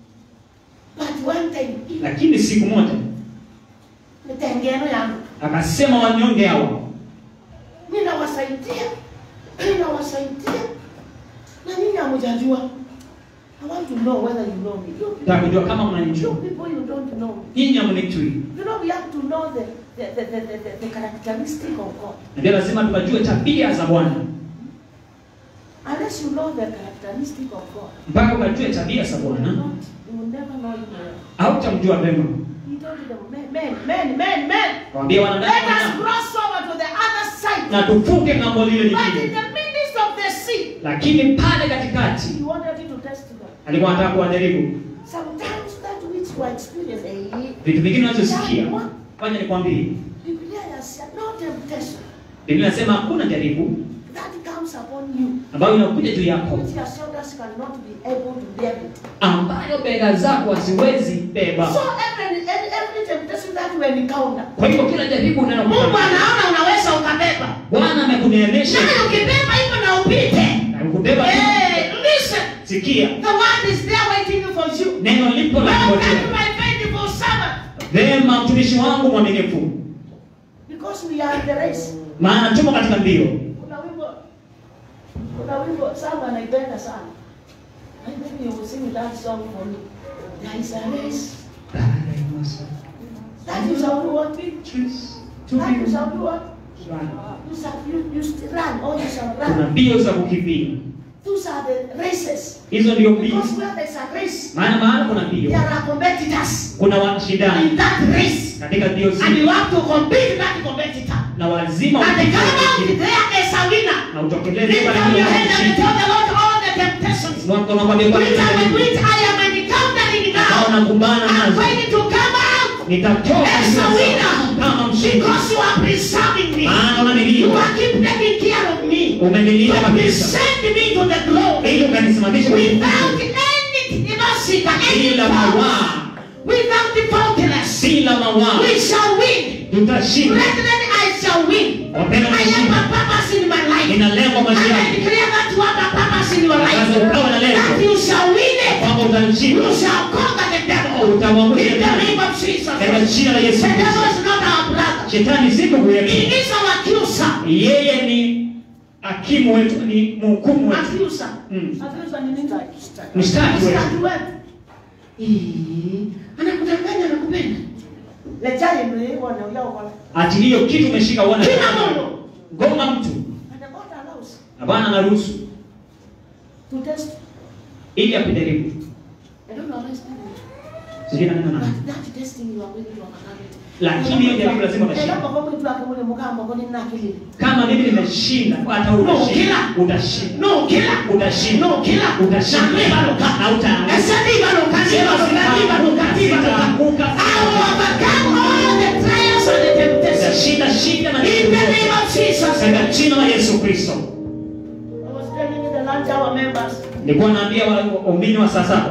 But one time, lakini siku moja mitengeno yangu akasema wanyonge hawa ninawasaidia, ninawasaidia na nyinyi hamjajua. I want to know whether you know me. You, nataka kujua kama you mnanijua people, you don't know me. nyinyi hamnijui. You know, we have to know the, the, the, the, the, the, the characteristic of God. Ndio lazima tukajue tabia za Bwana. Unless you know the characteristic of God, Mpaka ukajue tabia za you will, Bwana, not, you will never know him well. hautamjua vema. He told them, men, men, men, men, men, Waambie let wanadamu us wanadamu, cross over to the other side. na tuvuke ng'ambo lile But in lingine. the midst of the sea, Lakini pale katikati he wanted you to test them. alikuwa anataka kuwajaribu Sometimes that which you experience, eh, vitu vingine unazosikia. Fanya nikwambie, Biblia has said, no temptation Biblia inasema hakuna jaribu that comes upon you, ambayo inakuja juu yako which your shoulders cannot be able to bear it. ambayo bega zako haziwezi beba. So every, every, every temptation that you encounter, Kwa hivyo kila jaribu Mungu unalokutana anaona unaweza ukabeba. Bwana amekuneemesha Naye ukibeba hivyo na upite. na kukubeba tu. Hey, listen, Sikia, the word is there waiting for you. neno lipo la Welcome to kungojea. my faithful servant. Vema, mtumishi wangu mwaminifu, Because we are in the race. maana tumo katika mbio. Kuna wimbo, kuna wimbo sana naipenda sana. I think you will sing that song for me. There is a race. That is how we want it. That is how we want. You shall you, you still run or you shall Kuna run. mbio za kukimbia, You those are the races. hizo ndio mbio Because where there's a race, maana mahala kuna there mbio are competitors kuna washindani in that race. katika mbio And zile you have to compete with that competitor. na lazima And upite come out wengine. there as a winner. na utokeleze Lift pale up kule your hand and ushindi. tell the Lord all the temptations. Mwaka unakwambia kwa Which I, nini which I am encountering ambao now. nakumbana I'm nazo going to come out nitatoka as a sasa winner. kama mshindi Because you are preserving me. maana You unanilinda are keep taking care of me. umenilinda You kabisa send me to the glory. ili ukanisimamisha kwenye Without nguvu. any, you know, see, any bila fault. mawaa Without the faultiness. bila mawaa We shall win. tutashinda Brethren, I shall win. wapenda I have a kushinda purpose in my life. nina lengo And maisha I yangu declare that you have a purpose in your life. Sasa ukawa na lengo. That you shall win it. kwamba You utanishinda shall conquer the devil. Utamwangusha In the shetani. name of Jesus. katika The jina la Yesu devil Kristo is not our brother. shetani si ndugu He yetu is our accuser. yeye ni hakimu wetu ni mhukumu wetu Accuser. Mm. Accuser ni nini? mshtaki wetu Mstaki wetu. Eh, Anakudanganya anakupenda. Lejali ndio hivyo anaongea ukola. ati hiyo kitu umeshika uone Kila mungu. gonga mtu And the God allows na bwana anaruhusu to test. ili akujaribu I don't know how to explain it. sijui na neno nani But that testing you are going to overcome it. lakini hiyo jaribu lazima utashinda Ela kwa mtu wake ule mgambo kwa nini nakili? kama mimi nimeshinda hata wewe No, utashinda kila. utashinda No, kila. utashinda No, kila. utashinda Na niba luka. na utaanguka Esa niba luka, niba luka, niba luka, niba luka. Sitaanguka, I will overcome all the trials and the temptations. utashinda shinda na In the name of Jesus. katika jina la Yesu Kristo I was telling you the lunch hour members nilikuwa naambia wa- waumini wa saa saba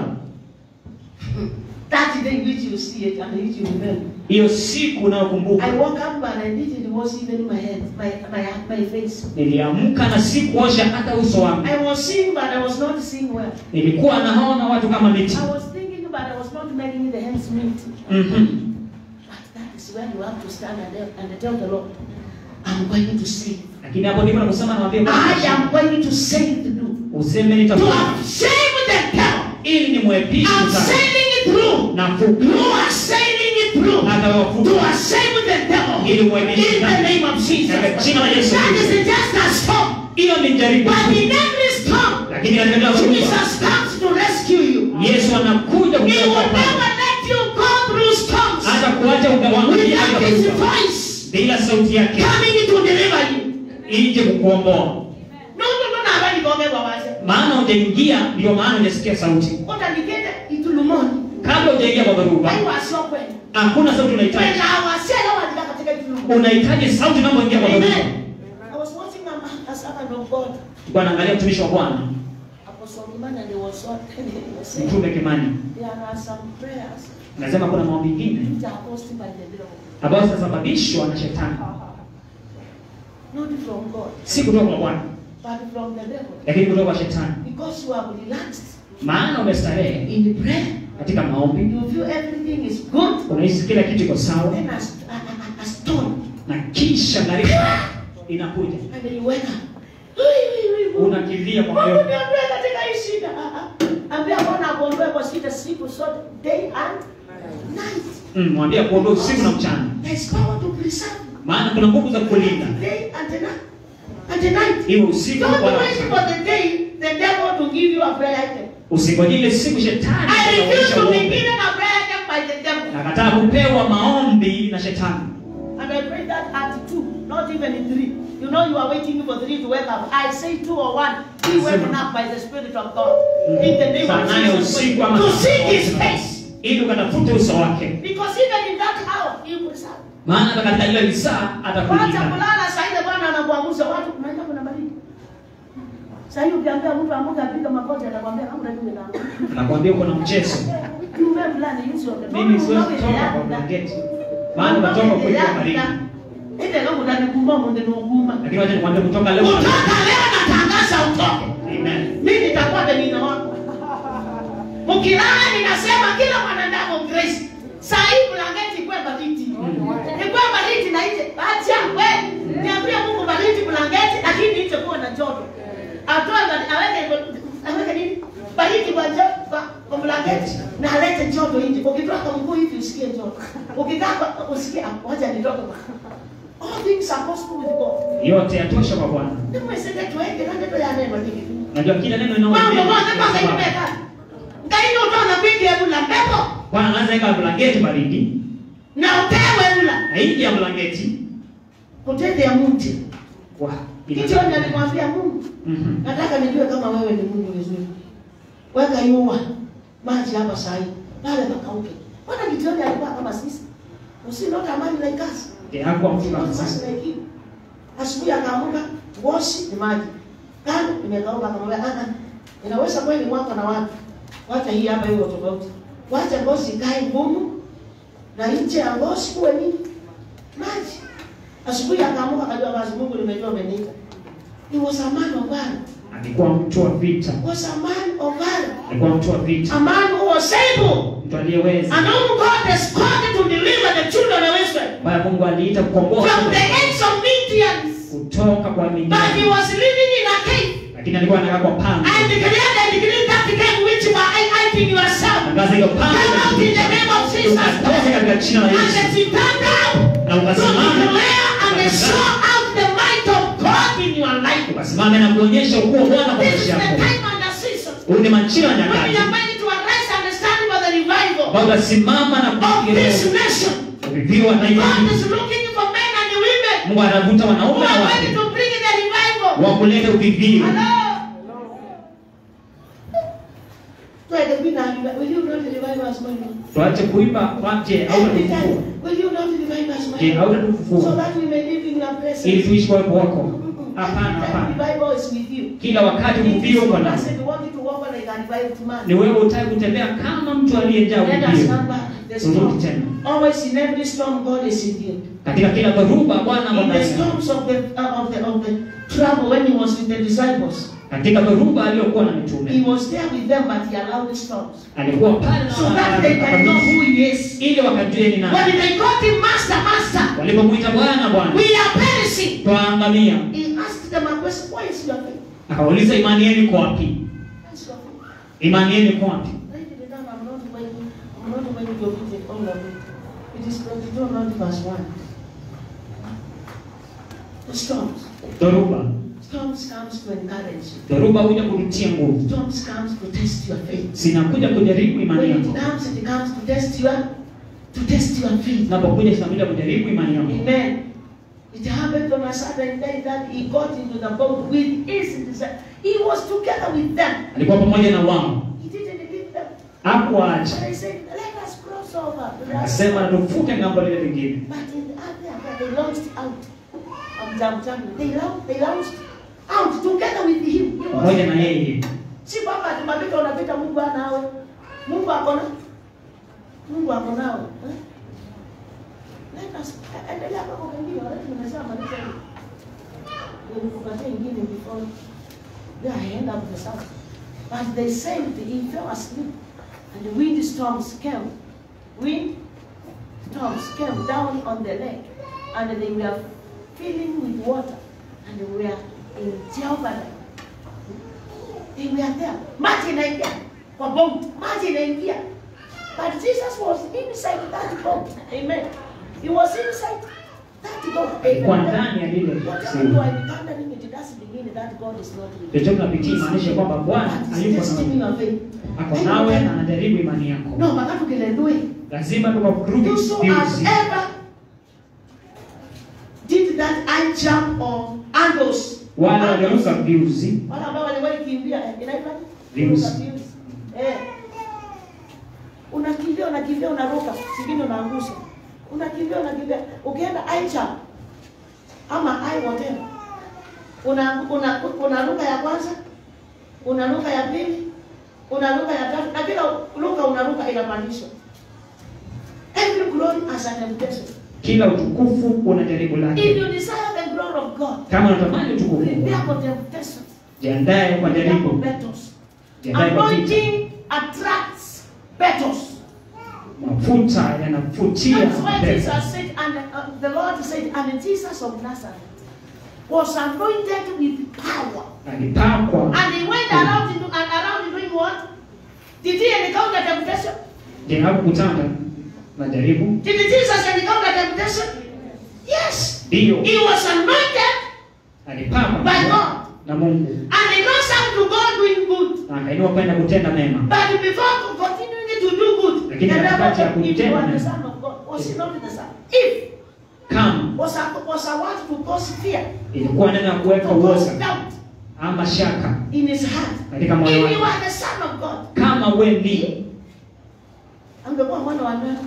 that day which you see it and which you remember. hiyo siku unayokumbuka I woke up and I didn't wash even my head, my, my, my face. niliamka na sikuosha hata uso wangu I was seeing but I was not seeing well. nilikuwa naona watu kama miti I was thinking but I was not making the hands meet. Mhm. But that is where you have to stand and, and tell the Lord, I'm going to save. lakini hapo ndipo nakusema naambia Bwana, I am going to save the do. useme To nitakuwa have saved the devil. ili ni mwepishi I'm sana sailing it through. na fuku You are sailing it through. hata To wafuku have saved the devil. ili mwepishi In the sana name of Jesus. Katika jina la Yesu That Kristo. is just a storm. hiyo ni jaribu But in every storm, lakini katika dhoruba Jesus comes to rescue you. Yesu anakuja He will kukuokoa never let you go through storms hata kuacha ugawangu without his voice bila sauti yake coming to deliver you. ije kukuomboa No, no, no, na habari kwa mego waje. maana hujaingia ndio maana hujasikia sauti Kota nikende itulumoni. kabla hujaingia kwa dhoruba Hai wasio kweli. hakuna sauti unahitaji Kwenda wasio walika katika itulumoni. unahitaji sauti unapoingia kwa dhoruba Amen. I was watching a, man- a servant of God. Kwa naangalia mtumishi wa Bwana Apostle Kimani and they was so he was saying mtume Kimani there are some prayers anasema kuna maombi mengine which are caused by the devil. ambayo zinasababishwa na shetani Not from God, si kutoka kwa Bwana but from the devil. lakini kutoka kwa shetani Because you are relaxed maana umestarehe in the prayer. katika maombi You feel everything is good. unahisi kila kitu iko sawa Then a, a, a, a stone. na kisha gharika inakuja And then you wake up. Ui, ui, ui, ui. unakimbia kwa Mungu moyo niondoe katika hii shida. Ah, ah. Ambia Bwana akuondoe kwa shida siku zote, day and night. Mm, mwambie kuondoa usiku na mchana There is power to preserve you. maana kuna nguvu za kulinda Day and the night. And the night. iwe usiku Don't wala wait mchana for the day the devil to give you a prayer item. usingoje ile siku shetani I refuse atakuonyesha to be uombe. given a prayer item by the devil. nakataa kupewa maombi na shetani And I pray that at two, not even in three. You know you are waiting for three to wake up. I say two or one. Be woken up by the Spirit of God. In the name saa of nane Jesus. usiku ama To saa seek moja. His face. ili ukatafute uso wake Because even in that hour, He will serve. maana hata katika ile lisaa Wacha atakulinda kulala saa ile Bwana anakuamsha watu unaenda kuna baridi. Sasa hiyo ukiambia mtu amuke apige magoti atakwambia kama unajua na. nakwambia uko na mchezo Tume fulani hizo. mimi siwezi kutoka kwa blanketi maana unatoka kwenye baridi Ile leo ndani kumba munde no kuma. lakini wacha nikwambie kutoka leo Kutoka leo natangaza utoke. amen Mimi nitakuwa benina wako. Mkilala ninasema kila mwanadamu Grace. Saa hii blanketi kwa baridi. Ikwe baridi na nje. Acha we. Niambie Mungu baridi blanketi lakini nje kuwa na joto. Atoe bali- aweke aweke nini? Baridi kwa joto kwa, kwa blanketi na alete joto nje. Ukitoka mguu hivi usikie joto. Ukikaa kwa- usikie ah, wacha nitoke. All things are possible with God. yote yatosha kwa bwana Nimweseke tuweke na neno ya neno hili. Unajua kila neno mambo linalo moja mpaka imeka ngaino utona kwingi ebula mpepo Bwana anaanza weka blanketi baridi na upewe ebula na nje ya blanketi kutete ya mti wa kichoni alimwambia Mungu Mhm. nataka nijue kama wewe ni Mungu vizuri weka yua maji hapa sahi pale pakauke Bwana Gideoni alikuwa kama sisi usinota amani like us Ndiye hakuwa mtu kama Sasa sisi. like you. asubuhi akaamuka ngoshi ni maji kando imekauka akamwambia ah ah inaweza kweli mwaka na watu wacha hii hapa hiyo tofauti wacha ngozi ikae ngumu na nje ya ngozi kuwe nini maji asubuhi akaamuka akajua basi Mungu nimejua umeniita he was a man of valor Alikuwa mtu wa vita. was a man of valor Alikuwa mtu wa vita. a man who was able Mtu aliyeweza. and whom God has called to deliver the children of Israel Ambaye Mungu aliita kukomboa from the hands of Midians kutoka kwa but he Midiani. was living in a cave Lakini alikuwa anakaa kwa pango. I declare and decree that cave which you are hiding yourself Tangaza hiyo come pango. out in the name of Jesus Ukatoke katika jina la and Yesu. let it turn down Na to ukasimame. declare and show out the might of God in your life Ukasimame na kuonyesha ukuu wa Bwana kwa this is maisha the yako. time and the season Huu ni majira ya when we nyakati. are going to arise and stand for the revival Ambao utasimama na of kufikiria this nation kuviviwa na hiyo God nchi. is looking for men and women Mungu anavuta who wanaume na are ready wake to bring the revival. wa kuleta uvivio. Hello? Tuende bila will you not revive us my Lord? Tuache kuimba wache au Every tutufua. time, will you not revive us my Je, Lord? au So tutufua that we may live in your ili presence. tuishi kwa uwepo wako? Hapana, Every time hapana. revival is with you. Kila wakati It is uvivio uko you nao. said you want you to walk like a revived man. Ni wewe utaki kutembea kama mtu aliyejaa Let us uvivio. come back. The Turudi storm. tena. Always in every storm, God is in you. Katika kila dhoruba Bwana In the ndani yako. storms of the uh, of the of the trouble when he was with the disciples, Katika dhoruba aliyokuwa na he mitume was there with them, but he allowed the storms alikuwa pale na so that they can know who he is. ili wakajue ni nani. When they called him Master, Master, Walipomwita Bwana Bwana, we are perishing. twaangamia. He asked them a question: Why is your faith? Akawauliza, imani yenu iko wapi? Why is your faith? Imani yenu iko wapi? Write it down. I'm not going. I'm not going to read it all of it. It is 22, not verse one. The storms. Dhoruba, Storms comes to encourage you. dhoruba huja kurutia nguvu, Storms comes to test your faith. zinakuja kujaribu imani When it yako. comes, it comes to test your to test your faith. Zinapokuja zinakuja kujaribu imani yako. Amen. It happened on a certain day that he got into the boat with his disciples. He was together with them. Alikuwa pamoja na wao, He didn't leave them. hakuwaacha. But he said, Let us cross over. to the other Akasema side." na tuvuke ngambo lile lingine. But in the other hand, they launched out of Jamjamu. They launched, they launched out together with him. He was Pamoja na yeye. si kwamba tumapita unapita Mungu anawe. Mungu ako na Mungu ako nawe. Eh? Let us endelea kama ukimbiwa, lakini nimesema maliza hiyo. Ndio nikupatie ingine before they end up the south. But they said he fell asleep and the wind storms came. Wind storms came down on the lake and they were filling with water and they were in jeopardy. They were there. Maji inaingia kwa boat. Maji inaingia. But Jesus was inside that boat. Amen. He was inside that boat. Alikuwa Amen. ndani ya lile Whatever you ziwa. are encountering, it doesn't mean that God is not with you. Chochote unapitia maanisha kwamba Bwana But hayuko it's testing nawe. your faith. Ako nawe na anajaribu imani yako. No, makati ukilendoe. Lazima tukakurudi You so has viuzi. ever did that high jump or angles. Wale walioruka viuzi Wale ambao waliwahi kimbia eh, inaitwa nini? Views. Kuruka views. Eh. Unakimbia unakimbia unaruka, singine unaangusha. Unakimbia unakimbia. Ukienda high jump ama high whatever. Una una unaruka ya kwanza, unaruka ya pili, unaruka ya tatu, na kila ruka unaruka inapandishwa. Every glory has an temptation. kila utukufu una jaribu If lake. you desire the glory of God, Kama unatamani utukufu, prepare for temptation. jiandae kwa Prepare for jaribu, battles. jiandae kwa vita. Anointing attracts battles. Mafuta yanavutia That's why pepo. Jesus said, and uh, the Lord said, and Jesus of Nazareth was anointed with power. Alipakwa, And he went around, into, and around doing what? Did he encounter temptation? je, hakukutana na jaribu? Did Jesus encounter temptation? Yes. Ndiyo, He was anointed alipakwa by God. na Mungu. And he knows how to go na akainua kwenda kutenda mema But before continuing to do good, Lakini the katikati ya devil, if you kutenda are the mema. son of God, was he not the son? If kama was a was a word to cause fear, ilikuwa neno ya to kuweka cause uoga doubt ama shaka in his heart. katika moyo If you wake are the son of God, kama we ni angekuwa mwana wa nani?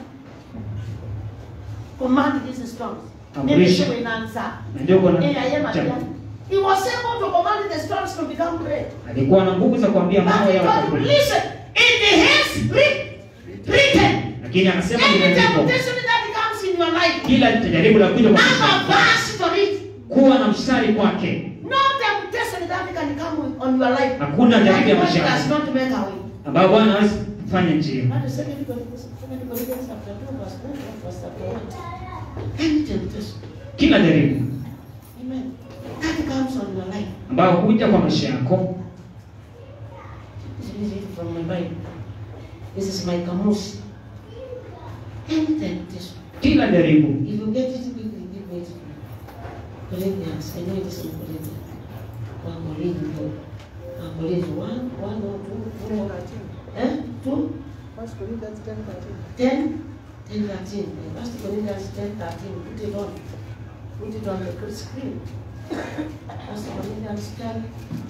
Command these storms. Amrisha. Nimesema inaanza. na ndio kuna Eh, I am a cha- man. He was able to command the storms to become bread. alikuwa na nguvu za kuambia But mambo he yawe told him, kweli listen, in the hands writ- written, lakini akasema any limeandikwa temptation that comes in your life, kila jaribu la kuja kwa have a maisha verse for it. kuwa na mstari kwake No temptation that can come on your life. Hakuna jaribu ya that maisha God yako. does not make a way. ambayo bwana hawezi kufanya njia That is second Corinthians, second Corinthians chapter 2, verse 9, verse chapter 1. Any temptation. kila jaribu Amen. That comes on your life. ambayo huja kwa maisha yako This is it from my Bible. This is my kamusi. Any temptation. kila jaribu If you get it quickly, give me it. Corinthians, I know it is in Corinthians. One Corinthians. One Corinthians. One, one or two, two more. Eh? Two? First Corinthians 10 13. 10, 10, 13. First Corinthians 10, 13. Put it on. Put it on the screen. First Corinthians 10,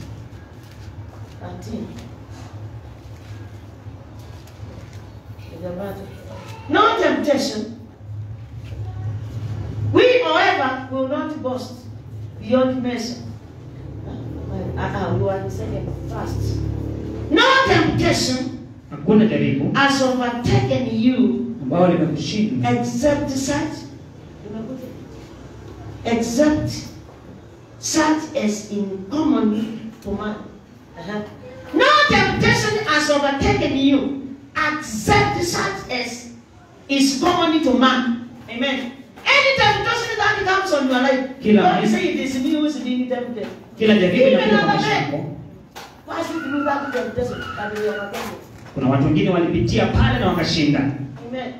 13. Is the Bible. No temptation. We, however, will not boast beyond measure. Uh, uh, we are the second first. No temptation hakuna jaribu has overtaken you ambayo limekushinda except such except such as in common to man. Uh-huh. No temptation has overtaken you except such as is common to man. Amen. Any temptation that comes on your life, Kila don't maisha- say it is me who is being tempted. kila jaribu Even inakuja kwa another maisha man. yako Why should you do that temptation? That we are not kuna watu wengine walipitia pale na wakashinda Amen.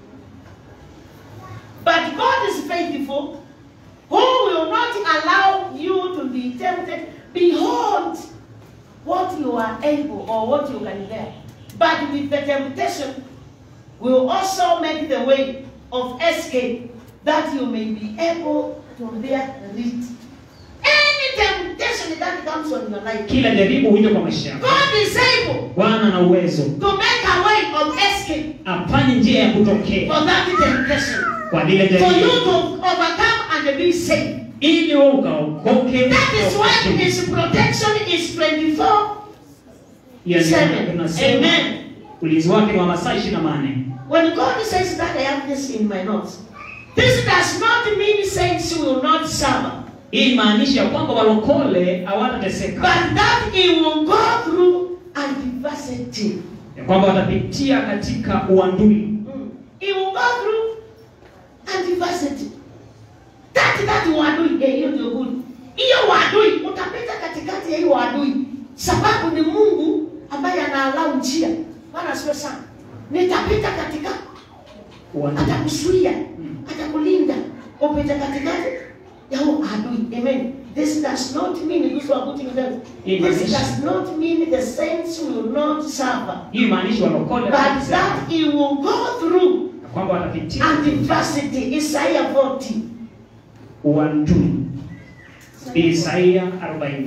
But God is faithful, who will not allow you to be tempted beyond what you are able or what you can bear. But with the temptation, will also make the way of escape that you may be able to bear it. Any temptation that comes on your life, kila jaribu huja kwa maisha yako God is able bwana na uwezo to make a way of escape afanye njia ya kutokea for that temptation. kwa lile for you jaribu to overcome and be saved. ili wewe ukaokoke That is why his protection is 24 Yani, 7. tunasema Amen. ulinzi wake ni wa masaa ishirini na manne When God says that, I have this in my notes. This does not mean saints will not suffer, hii maanisha ya kwamba walokole hawatateseka but that he will go through adversity. ya kwamba watapitia katika uandui Mm. He will go through adversity. That that uadui, eh, hiyo ndio good. Hiyo uadui utapita katikati ya hiyo uadui, sababu ni Mungu ambaye anaalau njia. Bwana asifiwe sana. Nitapita katika, uandui atakuzuia, atakulinda upite katikati ya huo adui. Amen. This does not mean those who are putting them. This Imaanisha- does not mean the saints will not suffer, hii maanisha walokole but hawatateseka. that he will go through Ya kwamba watapitia adversity Isaiah 40 uandui Isaia 40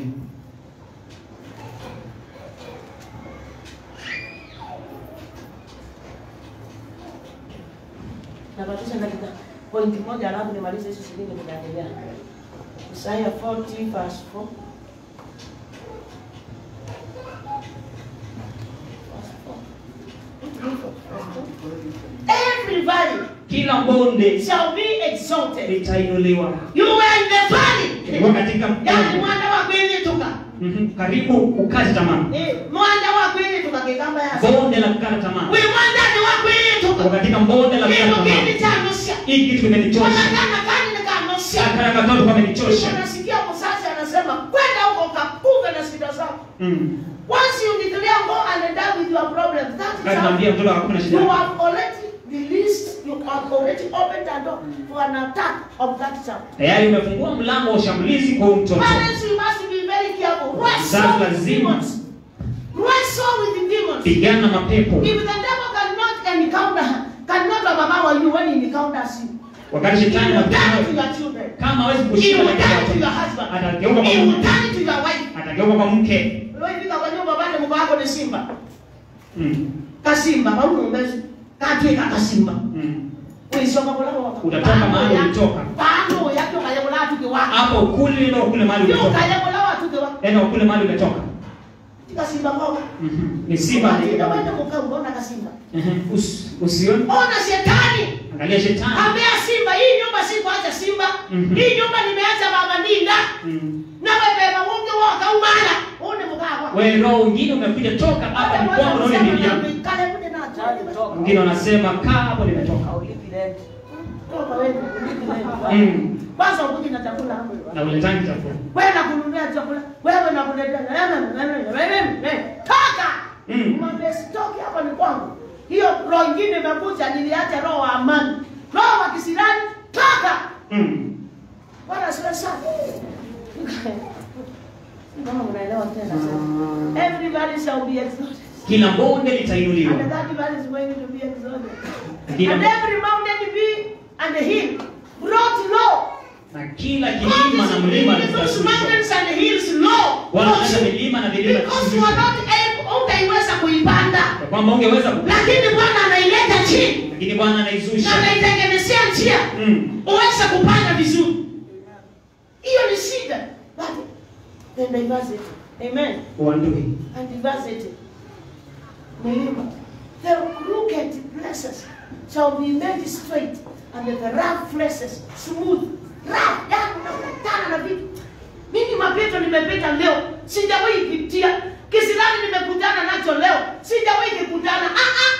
nabatisha dakika pointi moja alafu nimalize hizo shilingi nitaendelea Isaiah 40 verse 4 Every valley kila bonde shall be exalted. litainuliwa You were in the valley. ilikuwa katika Yani bonde. mwana wa kwenyetuka. Mhm, karibu ukate tamaa Eh, mwana wa kwenyetuka kigamba yasa. bonde la kukata tamaa We wanda ni wa Uko kwenyetuka. katika bonde la kukata Kitu kini tamaa cha nusia. hii kitu kimenichosha Wanakana kani ni kanusia. akana katoto kamenichosha Unasikia mzazi anasema kwenda huko kakuve na shida zako. Mm. Once you declare go and die with your problems, that is Kati how naambia mtoto hakuna you shida have already released, you have already opened the door for an attack of that child. tayari umefungua mlango wa ushambulizi kwa huyu mtoto Parents, you must be very careful. Wrestle Mzazi with lazima demons. Wrestle pigana na mapepo If the devil cannot encounter, cannot overpower you when he encounters you, wakati he shetani will turn to anakuja your children. kama hawezi He kushinda will katika turn to your watoto, husband. atageuka kwa He will mume turn to your wife. atageuka kwa mke Ulifika kwa nyumba pale mko wako ni simba. mm. Kasimba, baru mbezi. Katwe kasimba. Mm. Ulisoma kwa lako. Utatoka mahali ulitoka. Bado yako kaya kula tuke wako. hapo kule ndio kule mahali Yo umetoka kaya kula watu ke wako. yaani kule mahali umetoka Kasimba kwa. Mhm. ni simba ni Ndio wende mkaa unaona kasimba. Mhm. Usi- usione Ona shetani. angalia shetani Ambia simba hii nyumba si kuacha simba. Mhm. Hii nyumba nimeacha baba ndinda. Mm. Na wewe mungu wako umala. Une mkaa kwa. wewe roho mwingine umekuja toka hapa ni kwangu naona bibi yangu wengine wanasema kaa hapo nimetoka mm. kwanza ukuji na chakula hapo. na uletangi chakula wewe nakununulia chakula wewe nakuletea toka Mm. mwambie sitoki hapa ni kwangu hiyo roho ingine imekuja niliacha roho wa amani roho wa kisirani toka mm. bwana siwe sana kama unaelewa tena sasa everybody shall be exalted kila bonde litainuliwa and that valley is going to be exalted Kila- and every mountain be and the hill brought low na kila God kilima na mlima is bringing those litainuliwa mountains and hills low wanaleta milima na vilima because you are not able ungeiweza kuipanda Kwa kwamba ungeweza ku- lakini bwana anaileta chini lakini bwana na anaizusha anaitengenezea njia mm. uweze kupanda vizuri hiyo ni shida But then diversity amen uandui and diversity milima the crooked places shall be made straight and the rough places smooth rough yani unakutana na vitu mimi mapito nimepita leo sijawahi pitia kisirani nimekutana nacho leo sijawahi kukutana ah ah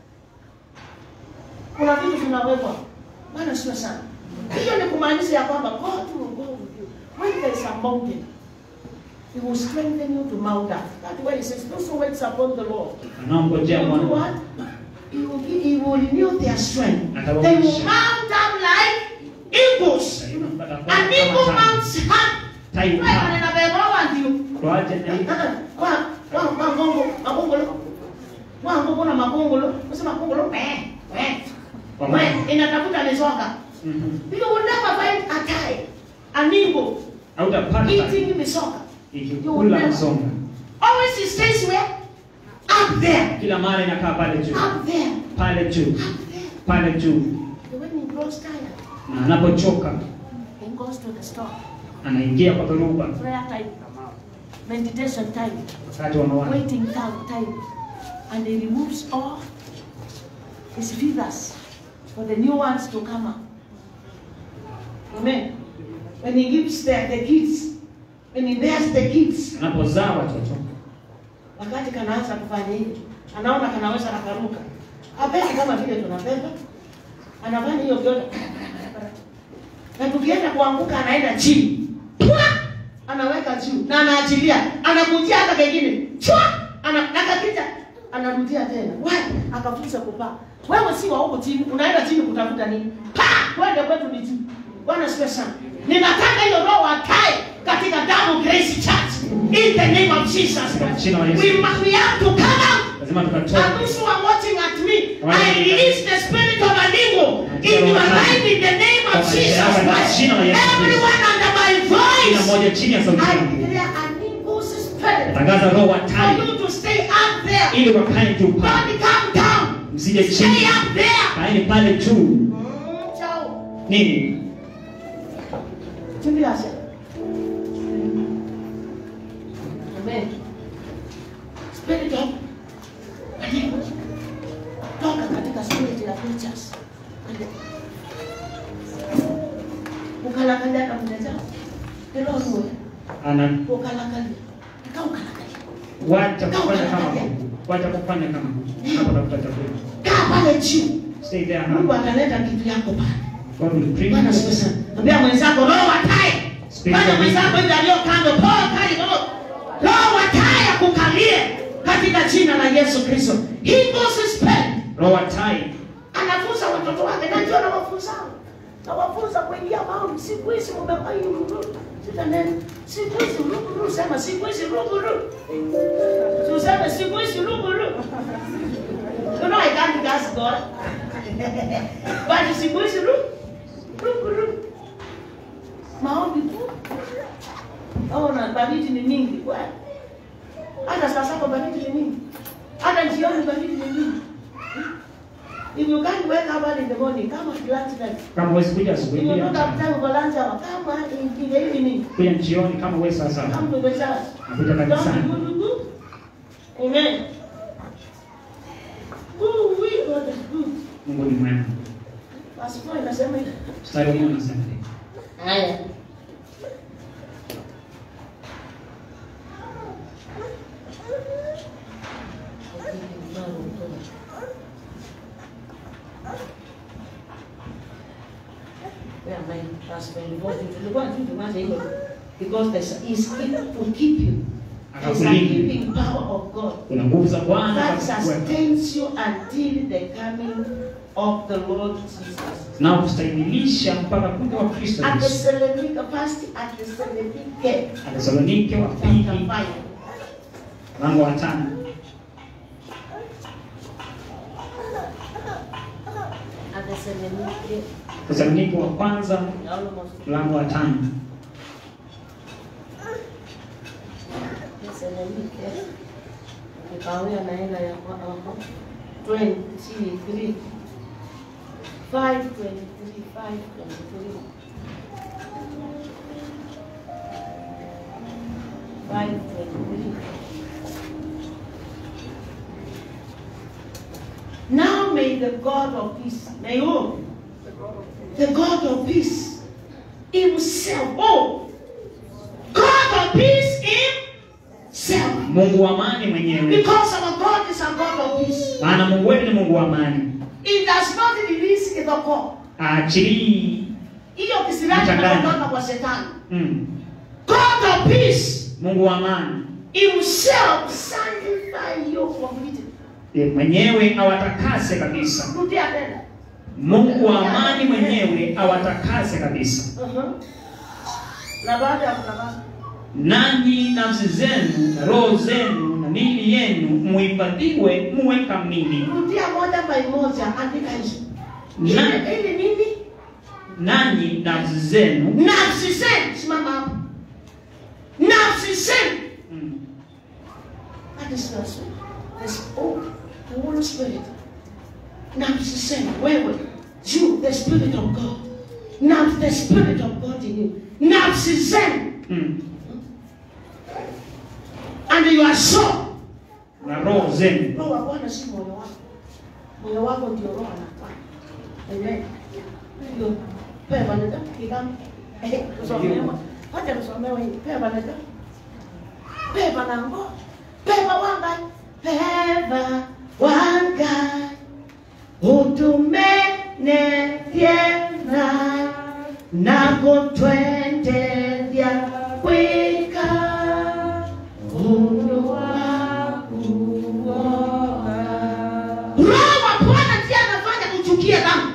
kuna vitu vinawekwa bwana sio sana hiyo ni kumaanisha ya kwamba God will go with you when there is a mountain He will strengthen you to mount up. That's why he says, those who waits upon the Lord, anaongojea will do mwana what? He will, give, he will renew their strength. Atawaamsha. They will mount up like eagles. An eagle mounts up. Tai Wewe upaa. ninabebawa ndio. Tuache na hii. Kwa kwa magongo, magongolo. Wangu na magongolo. Unasema magongolo eh eh. Kwa Wewe maana. inatafuta misoka. Mhm. You will never find a tie. An eagle hautapata eating misoka. ikikula msonga Always he stays where? Up there. kila mara inakaa pale juu Up there. pale juu Up there. pale juu When he grows tired, na anapochoka he goes to the store. anaingia kwa dhoruba Prayer time. Meditation time. wakati wa mawazo Waiting time. time. And he removes all his feathers for the new ones to come up. Amen. When he gives the, the kids, when he bears the kids, anapozaa watoto wakati kanaanza kufanya hivi, anaona kanaweza nakaruka, apendi kama vile tunapenda, anafanya hiyo vyote, na tukienda kuanguka anaenda chini, Pwa! anaweka juu na anaachilia, anakujia hata kengine chwa, ana nakakija anarudia tena, wapi akafunza kupaa. Wewe si wa huko chini, unaenda chini kutafuta nini? Pa, twende kwetu ni juu. Bwana sifiwe sana. Ninataka hiyo roho akae katika Double Grace Church in the name of Jesus. Katika jina la Yesu. We must we have to come out. lazima And tukatoke those who are watching at me, Wale I release the spirit of an eagle in your life in the name Kwa of maisha Jesus yako katika Christ. jina la Yesu Kristo. Everyone under my kila voice, mmoja chini ya sauti I yangu declare an eagle's spirit tangaza roho wa for tai you to stay up there. ili wakae juu pale Don't come down. msije chini Stay up there. kaeni pale juu Mm, chao. nini Tumbia sasa. Amen. Spirit of Mungu. Toka katika spirit ya preachers. Ukalakalia na mteja. Ndio wewe. ana Ukalakalia. Kau ukalakalia. wacha kufanya kama Mungu wacha kufanya kama Mungu hapo tafuta chakula Kaa pale juu. stay there Mungu huh? ataleta kitu yako pale. God will bring Bwana you siku sana. Ambia mwenzako roho watae. Spirit Bwana of mwenzako hivi aliyo kando poa kali roho. Roho watae akukalie katika jina la Yesu Kristo. He goes his pen. roho wa tai Anafunza watoto wake na ndio anawafunza. Nawafunza kuingia maombi. Siku hizi mmefanya ruru. Sita neno. Siku hizi ruru sema siku hizi ruru. useme siku hizi lugu lugu. You know I can't gas God. But siku hizi lugu lugu lugu. Maombi tu. Oh, na baridi ni mingi. Wewe. Hata saa saba baridi ni mingi. Hata jioni baridi ni mingi. If you can't wake up early in the morning, come at lunch time. Kama huwezi kuja If asubuhi you pia don't have time for lunch hour, come in, in the evening. kuja jioni kama huwezi saa saba. Come to the church. Nakuja Don't kanisani. be good, good. Amen. Ooh, we God is good. Mungu ni mwema. Verse 4 inasema hivi. Mstari huu unasema hivi. Haya. Where am I? Verse 24. Tulikuwa tu tumalize hilo. Because there's is to keep you. There's a Akakulinda. keeping power of God. Kuna nguvu za Bwana that za kukuweka. sustains you until the coming of the Lord Jesus. na kustahimilisha mpaka kuja wa Kristo At the Yesu. Thessalonica first, at the Thessalonike, Wathesalonike wa chapter pili five. mlango wa tano. At the Thessalonike, Wathesalonike wa kwanza almost mlango wa tano. Thessalonike. Nikawia naenda ya kwa hapo. 23 5 23 5 23 5 23 Now may the God of peace, may who? The God of peace himself, oh, God of peace himself. Mungu wa amani mwenyewe, Because our God is a God of peace. maana Mungu wetu ni Mungu wa amani, It does not release the call. aachilii Hiyo kisirani Mchanganya. inatoka kwa shetani. mm. God of peace Mungu wa amani himself sanctify you completely. Ye mwenyewe awatakase kabisa. Rudia tena. Mungu wa amani mwenyewe awatakase kabisa, Uh-huh. Na baada ya kutakasa nanyi nafsi zenu na roho zenu na miili yenu muhifadhiwe muwe kamili, rudia moja by moja, andika hizo. Na- Ili ili nini? nanyi nafsi zenu Nafsi zenu, simama hapo. Nafsi zenu. mm. That is the spirit. The spirit, the Holy Spirit. Nafsi zenu, wewe, you, the Spirit of God. Now the Spirit of God in you. Nafsi zenu. Mm. And your soul. na roho zenu Roho wa Bwana si moyo wako. Moyo wako ndio roho anafanya. Amen. Ndio. Pewa nenda kigam. Eh, tusomewa. Hata tusomewa hii. Pewa nenda. Pewa nango. Pewa wanga. Pewa wanga. Utumene tena nako twende vya kwika Mungu wakuona. Roho wa Bwana ndiye anafanya kuchukia dhambi.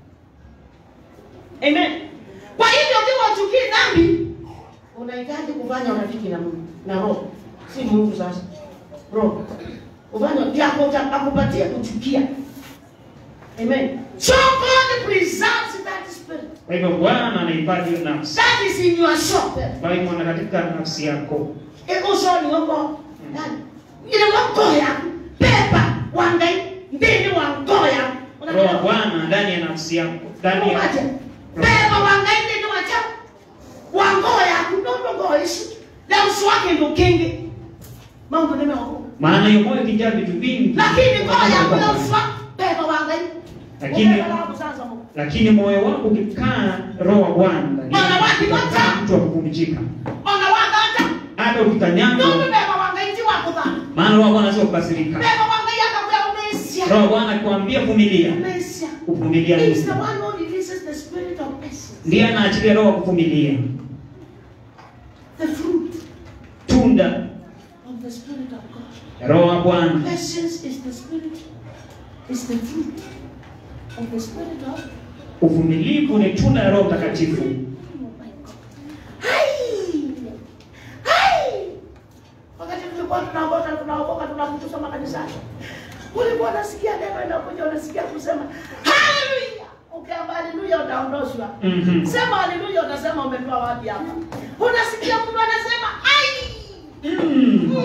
Amen. Kwa hivyo ukiwa uchukii dhambi, unahitaji kufanya urafiki na Mungu na Roho, si Mungu sasa. Roho ufanye vyako akupatie kuchukia. Amen. So God preserves that spirit. Kwa hivyo Bwana anahifadhi hiyo nafsi, That is in your soul. kwa hivyo na katika nafsi yako Iko soni wako ndani. Ile wako ya pepa wangai ndini wa ngoya. roho wa Bwana ndani ya nafsi yako, ndani ya Unaje? Pepa wangai ndini wa cha. Wangoya kunono goishi. Na uswake ndo kingi. Mambo nime wako. maana hiyo moyo ikijaa vitu vingi, Lakini ngoya kuna uswa pepa wangai. Lakini- Upepa wangu sasa Mungu. lakini moyo wako ukikaa roho wa Bwana ndani Bwana yako, wake utakaa wote. mtu wa kupumzika, Ona wanga hata. hata ukikanyagwa, Ndio pepa wangai ti wako dhani. maana roho wa Bwana sio kukasirika. Pepa wangai akakuya umeisia. Roho wa Bwana akikwambia vumilia, Umeisia. kuvumilia He is nini? the one who releases the spirit of patience. ndiye anaachilia roho wa kuvumilia, The fruit tunda of the spirit of God. ya roho wa Bwana. Patience is the spirit, is the fruit of the spirit of Uvumilivu ni tunda ya Roho Mtakatifu. Oh my God. Hai! Hai! Wakati tulikuwa tunaokoka tunaokoka tunaokoka kusoma kanisani. Ulikuwa unasikia neno inakuja, unasikia kusema haleluya. Ukiamba haleluya utaondoshwa. Mhm. Sema haleluya, utasema umetoa wapi hapa? Unasikia mtu anasema ai Mm.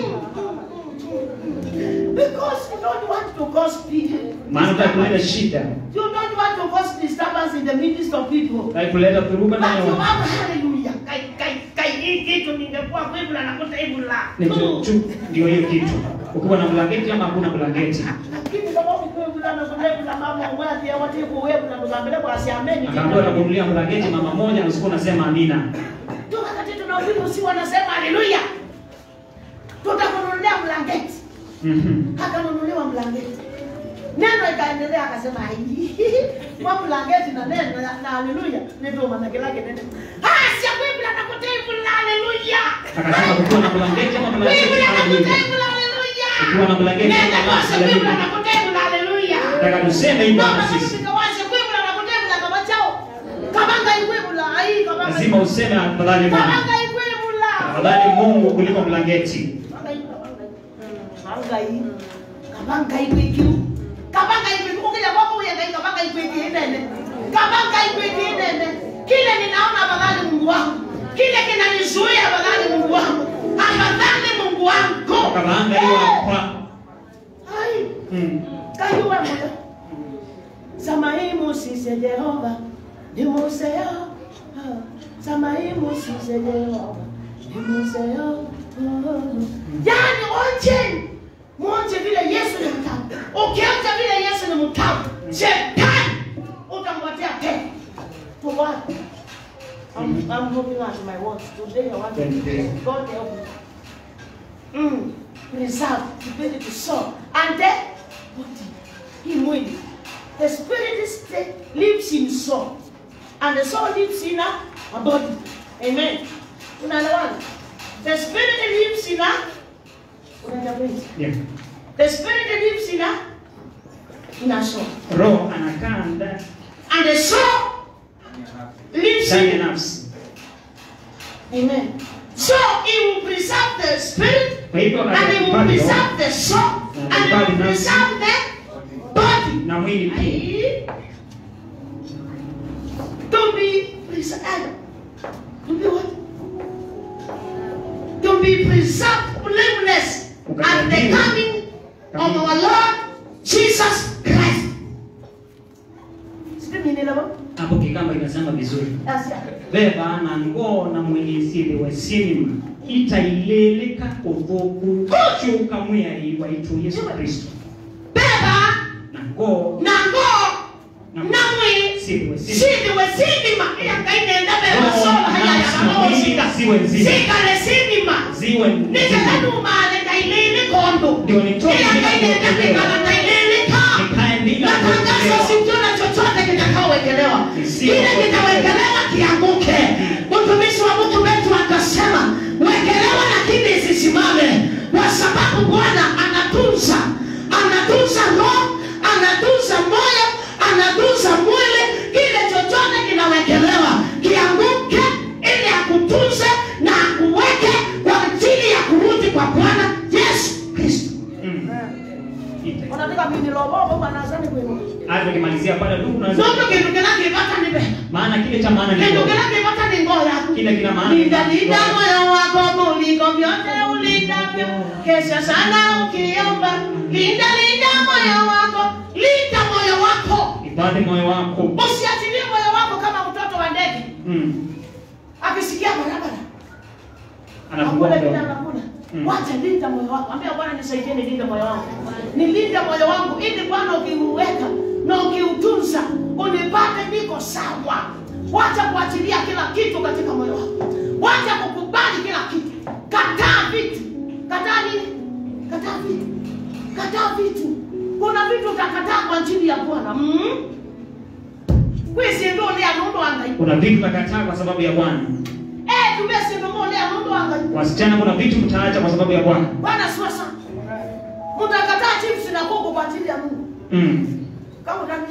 because you don't want to cause people. Maana utaki kuleta shida, You don't want to cause disturbance in the midst of people. utaki kuleta dhuruba But ndani ya you watu. have hallelujah. Kai kai kai hii kitu ningekuwa kwetu na nakuta hivi la. Ni tu- tu- ndio hiyo kitu. Ukiwa na blanketi ama hakuna blanketi, Lakini kama ukwetu na nakuta na mama mwati ya watu kuwepo na tukambele kwa asiameni. akaambiwa atakunulia blanketi mama moja, na usiku unasema amina. Tu wakati tunahubiri usi wanasema haleluya. Tutakununulia blanketi. Mhm. Akanunuliwa blanketi. Neno ikaendelea akasema ai. Mwa blanketi na neno na na haleluya. Ndio maana lake neno. Ah, si kweli na nakuta hivi la haleluya. Akasema kukiwa na blanketi ama blanketi Biblia haleluya. inakuta haleluya. Ukiwa na blanketi Nenda ama kwashe Biblia haleluya. inakuta haleluya. Nataka tuseme hivyo Mama hata sisi sisi. tukawashe Biblia inakuta kama chao. Kabanga ikwebula ai kabanga. Lazima useme afadhali Mungu. Kabanga ikwebula. Afadhali Mungu kuliko blanketi. Kabanga hii. Kabanga ikwekiru. Kabanga ikwekiru ukija kwako uyenga kabanga ikweki nene. Kabanga ikweki nene. Kile ninaona afadhali Mungu wangu. Kile kinanizuia afadhali Mungu wangu. Afadhali Mungu wangu. Akabaanga hiyo hapa. Ai. Mm. kayuwa moyo samaimu sise jehova nimuseo samaimu sise jehova nimuseo yani onjeni mwonje vile yesu ni mtamu ukionja vile yesu ni mtamu shetani utamwatia tena for what I'm, I'm moving on to my words. Today I want to Thank you. God help me. Mm. Reserve, ability to sow. And then, body. Hii mwili. The spirit is the, lives in soul. And the soul lives in a, a body. Amen. Unaelewana? The spirit lives in a unaenda kwenye. Yeah. The spirit lives in a in a soul. Roho anakaa ndani And the soul lives ndani ya in nafsi. Amen. So he will preserve the spirit Kwa hivyo and he will atahifadhi roho preserve the soul and he will preserve the body. na mwili pia. To be preserved. To be what? To be preserved blameless at the coming of our Lord Jesus Christ. Sijui nielewa? Hapo kikamba inasema vizuri. Asia. Beba na ngoo na mwilisili wa sinima itaileleka kuvuku chuka mweri waitu Yesu Kristo Beba na ngoo na ngoo na mwili sili wa sinima sindi we sindima iyangainenda beba Roho solo na nafsi na hayayamaosika mwili ziwe nzima sikale sindima ziwe nzima nikanumale ngailili kondo ndio nitoke bila iyangainenda kuokolewa kekala ngailili ka nikae bila natangaza kuokolewa sikiona chochote kitakaowekelewa Isiyo kile kitawekelewa kianguke mtumishi wa mungu wetu akasema wekelewa lakini isisimame kwa sababu bwana anatunza anatunza roho anatunza moyo anatunza mwili kile chochote kinawekelewa kianguke ili akutunze na akuweke kwa ajili ya kurudi kwa bwana yesu kristo Mm. Ita. unataka mimi nilobobo bwana asante kwenu Hata ukimalizia pale tu unaweza Zote kintu kinakipata ni pesa. maana kile cha maana ni Kintu roho. kinakipata ni ngoo yako. Kile kina maana ni Linda linda roho. moyo wako kuliko vyote ulindavyo. Kesha sana ukiomba. Linda linda moyo wako. Linda moyo wako. Hifadhi moyo wako. Usiachilie moyo wako kama mtoto wa ndege. Mm. Akisikia barabara. Anafungua Hakuna kile mdomo. anakula. Mm. Wacha linda moyo wako. Ambia Bwana nisaidie nilinde moyo wangu. Nilinde moyo wangu ili Bwana ukiuweka na ukiutunza unipate niko sawa. Wacha kuachilia kila kitu katika moyo wako. Wacha kukubali kila kitu. Kataa vitu. Kataa nini? Kataa vitu. Kataa vitu. Kuna vitu utakataa kwa ajili ya Bwana. Mm? Kwisi ndo ule anundo angai. Kuna vitu utakataa kwa sababu ya Bwana. Eh, tumesi ndo ule anundo angai. Wasichana, kuna vitu mtaacha kwa sababu ya Bwana. Bwana siwa sana. Mtakataa chips na kuku kwa ajili ya Mungu. Mm. Kama ndani.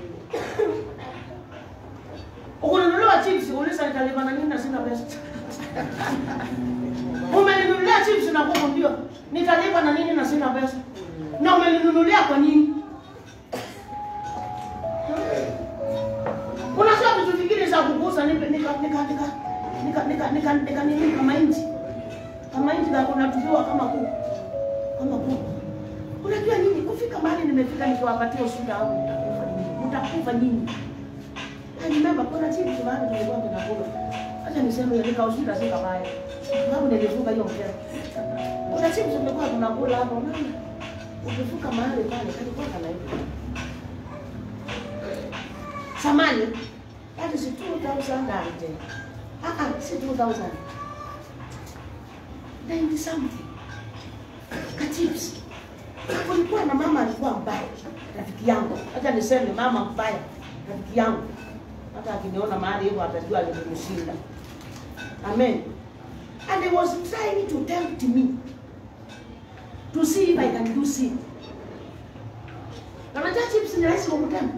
Ukununuliwa chips, uliza nitalipa na nini na sina pesa. Umeninunulia chips na kuku ndio. nitalipa na nini na sina pesa na umeninunulia kwa nini unajua vitu vingine za kugusa nika nika nika nika nika nika nika nika nini kama inji kama inji na unatupiwa kama kuku kama kuku unajua nini kufika mahali nimefika nikiwapatia ushuhuda wangu mtakufa nyinyi mtakufa nyinyi I remember kuna chips mahali tulikuwa tunakula acha niseme nika ushuhuda si kabaya sababu nilivuka hiyo mtego kuna chips tulikuwa tunakula hapo mama ukivuka mahali pale kalikuwa kana hivi samani that is 2000 and ah ah si 2000 90 something kachips kulikuwa na mama alikuwa mbaya rafiki yangu hata niseme mama mbaya rafiki yangu hata akiniona mahali hivyo atajua alimshinda amen and he was trying to tempt me to see if I can do sin. Na unajua chips ni rahisi kukutempt.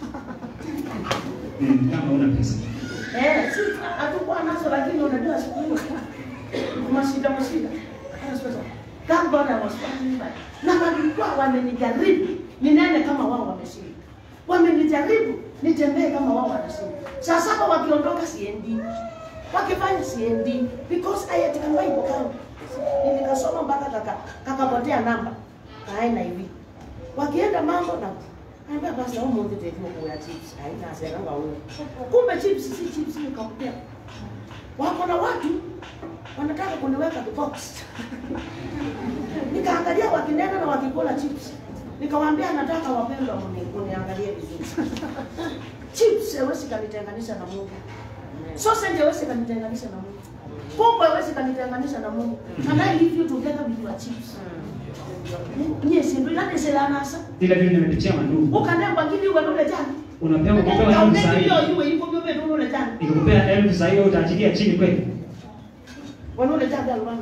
Mm, kama una pesa. Eh, si hatukuwa nazo lakini unajua siku hiyo mashida mashida. Anasema God God I was fighting back. Na walikuwa wamenijaribu ninene kama wao wameshinda. Wamenijaribu nitembee kama wao wanashinda. Saa saba wakiondoka siendi. Wakifanya siendi because I had come Bible kangu. Nikasoma mpaka kaka kakapotea namba. Kaenda hivi. Wakienda mambo na Anambia basi au mmoja tevyo kwa chips. Haina seranga wewe. Kumbe chips si chips ni kapotea. Wako na watu wanataka kuniweka box. Nikaangalia wakinena na wakikula chips. Nikawaambia nataka wapendwa mni- mniangalie vizuri. chips haiwezi kanitenganisha na Mungu. Sausage haiwezi kanitenganisha na Mungu. Pombe haiwezi kanitenganisha na Mungu. And I leave you together with your chips. Nye sindu ilani selanasa. Ila vile nimepitia mandugu. Ukanengwa ngili uwe nule jana. Unapewa kupewa elfu Ukaunenge sahihi. hiyo iwe iko byobe nule jana. Nikikupea elfu sahihi wewe utaachilia chini kweli? Wanule jana alwana.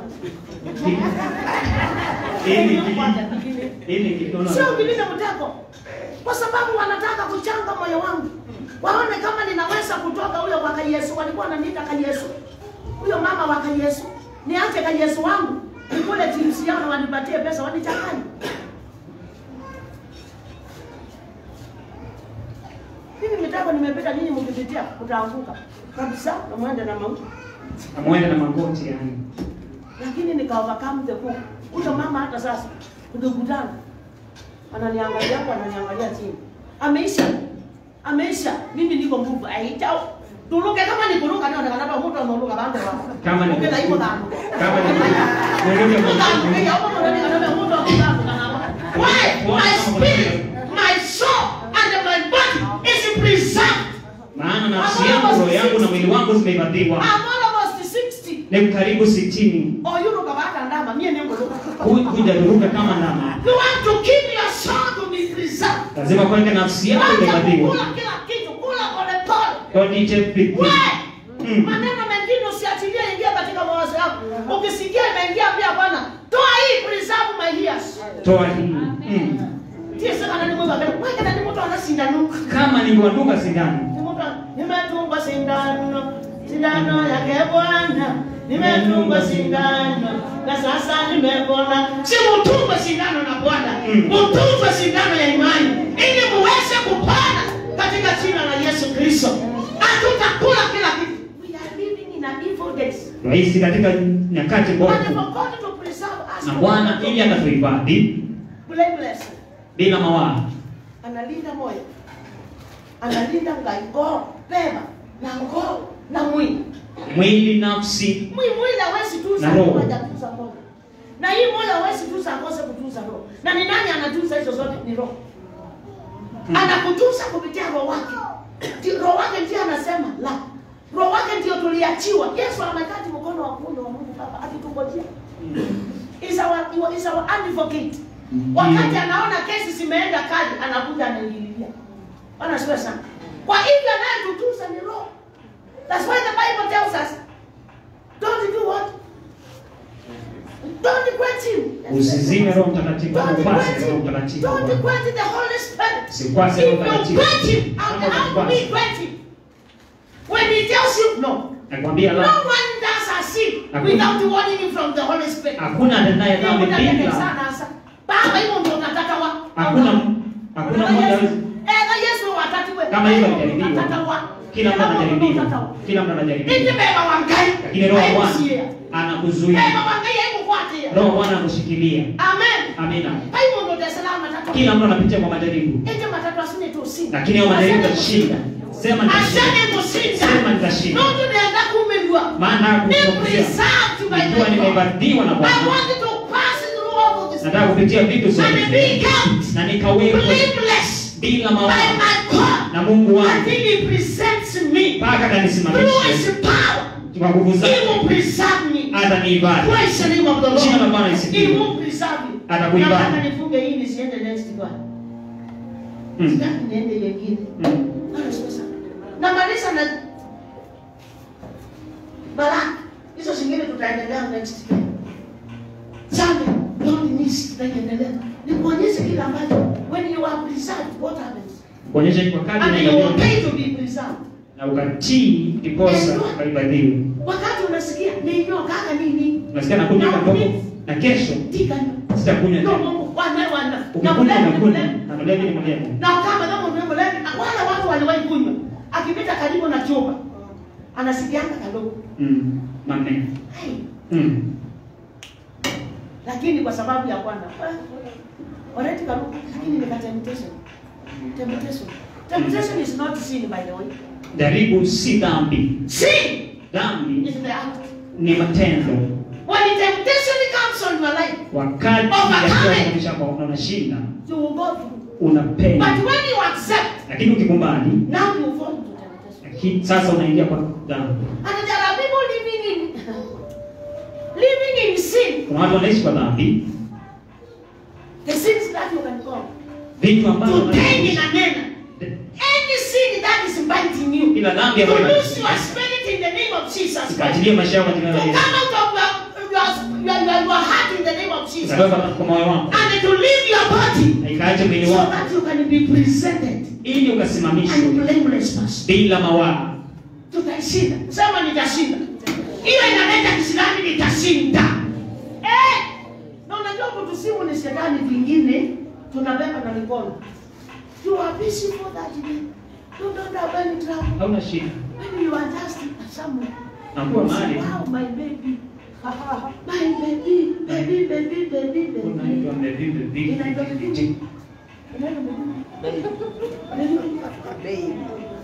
Ili ili kidono. Sio kilinde mtego, kwa sababu wanataka kuchanga moyo wangu, waone kama ninaweza kutoka huyo kwa Yesu. Walikuwa wananiita ka Yesu, huyo mama wa ka Yesu, niache ka Yesu wangu nikule chips yao na wanipatie pesa, wanichanganye. Mimi mitego nimepita, ninyi mkipitia mtaanguka kabisa, na mwende na mauti Amwende na magoti yani. lakini nika overcome the book. Huyo mama hata sasa tukikutana ananiangalia hapo, ananiangalia chini, ameisha ameisha, mimi niko nguvu aita tuluke kama ni kuruka ndio ndio mtu anaruka bande wako Kama ni ukenda hivyo dano Kama ni Mwelekeo Mtu kwa anakuja hapo ndio ndio ndio mtu anaruka kana why my spirit my soul and my body is preserved maana nafsi yangu, roho yangu na mwili wangu zimehifadhiwa. I'm almost 60 Ni karibu sitini. oyuruka bata ndama mie nengo Hu- Hujaruruka kama ndama. You want to keep your soul to be preserved. Lazima kwanza nafsi yako Wacha imehifadhiwa. kukula kila kitu, kula polepole. Don't eat everything. Why? Mm. Maneno mengine usiachilie ingia katika mawazo yako. Ukisikia imeingia pia Bwana, toa hii preserve my ears. Toa hii. Mm. Tie sasa kana nimweka kana wewe kana ni mtu ana sindano. Kama ningewadunga sindano. Ni mtu nimetungwa sindano. Sindano yake Bwana. Nimetungwa sindano na sasa nimepona. Si mtungwe sindano na Bwana. Mm. Mtungwe sindano ya imani ili muweze kupona katika jina la Yesu Kristo. Hatutakula kila kitu. We are living in a evil days. Rahisi katika nyakati And for mbovu. God to preserve us Na from Bwana evil, ili atatuhifadhi blameless. bila mawaa. analinda moyo, analinda ngaigo pema na ngoo na mwili. Mwili, nafsi Mwili mwili hawezi tuza Na roho. moja tuza moja, na hii moyo hawezi tuza akose kutuza roho. Na ni nani anatuza hizo zote? Ni roho. Anakutuza kupitia roho wake. Ndi- Roho wake ndiye anasema la. Roho wake ndio tuliachiwa. Yesu amekati mkono wa kuume wa Mungu Baba akitungojea. Is our is our advocate. Wakati anaona kesi zimeenda kali, anakuja anaingililia. Bwana asifiwe sana. Kwa hivyo anayetutunza ni Roho. That's why the Bible tells us don't do what? Don't quench him. usizime Roho Mtakatifu, Don't upase quench Roho him. Mtakatifu. Don't quench the Holy Spirit. Usikwase If Roho you Mtakatifu. quench him, how, Kama how do we usikwase. quench him? When he tells you no, Nakwambia no la, one does as sin Hakuna. without warning from the Holy Spirit. hakuna atendaye dhambi Nitakupeleka bila sana sasa. Baba hivyo ndio unataka wa. hakuna hakuna Kama mmoja Yesu. hawezi Eh, Yesu watatu wewe. kama hivyo Unataka alijaribiwa wa. kila mtu anajaribiwa kila mtu Indi anajaribiwa beba wa ngai. lakini roho wa Bwana Haikusikia. anakuzuia Beba wa ngai haikufuatia. roho wa Bwana anakushikilia Amen. amina Hivyo ndio Dar es Salaam matatu. kila mtu anapitia kwa majaribu Ende matatu asine tu usinde. lakini hayo majaribu Asante utashinda sema nitashinda Asante kushinda. sema nitashinda Ndio nienda kumelwa. maana Ni hakukuzuia preserved by nikiwa the God. nimehifadhiwa na I Bwana want you to pass through all of this. nataka kupitia vitu And zote be kept na nikawekwe blameless bila by mawazo my God. na Mungu wangu Until he presents me mpaka through atanisimamisha his power. kwa nguvu He zake will preserve me. hata niibada Praise the name of the Jina la Bwana Lord. lisifiwe. He will preserve you. Atakuibada. Nataka nifunge hii nisiende next one. Mm. Sitaki niende nyingine. Mm. Bwana sasa. Namaliza na baraka. Hizo zingine tutaendelea next time. Sunday, don't miss tutaendelea. Nikuonyeshe kile ambacho when you are preserved what happens. kuonyesha kwa kadri And you will unavyo- pay to be preserved. na ukatii ndiposa ukahifadhiwa Wakati unasikia ni nyoka kaka nini? unasikia nakunywa Na kadogo mimi- na kesho Tika nyoka. sitakunywa No, tena Mungu wana wana. Na ukikunywa muleni unakunywa muleni. na mlevi ni mlevi Na kama kama ndio muleni wale watu waliwahi kunywa. Akipita karibu na chumba anasikianga kadogo. Mm. manne Hey. Mm. lakini kwa sababu ya Bwana already karuka, lakini ni temptation. Temptation. Temptation is not sin by the way. jaribu si dhambi Sin dhambi is the act. ni matendo When the temptation comes on your life, wakati Overcome it. yakionyesha kwamba unashinda you will go through. unapenda But when you accept, lakini ukikubali now you fall into temptation. lakini sasa unaingia kwa dhambi And there are people living in living in sin. kuna watu wanaishi kwa dhambi The sins that you can call. vitu ambavyo Today na nena. Any sin that is biting you. kila dhambi You ambayo lose your spirit in the name of Jesus Christ. ikaachilie maisha yako katika To jina la come Yesu out of your, your, your, your, your heart in the name of Jesus. ukatoka kwa moyo wako And to leave your body na ikaacha mwili so wako that you can be presented ili and ukasimamishwe blameless person. bila mawaa Tutashinda. Sema nitashinda. Hiyo inaleta kisirani nitashinda. Eh! Na unajua kutusimu ni shetani vingine tunabeba na mikono. You are busy for that day. You don't have any trouble. hauna shida When you are just somewhere. nakuwa mahali Wow, my baby. My baby, baby, baby, baby, baby. unaitwa mlevi mlevi Inaitwa baby. Inaitwa baby. Baby.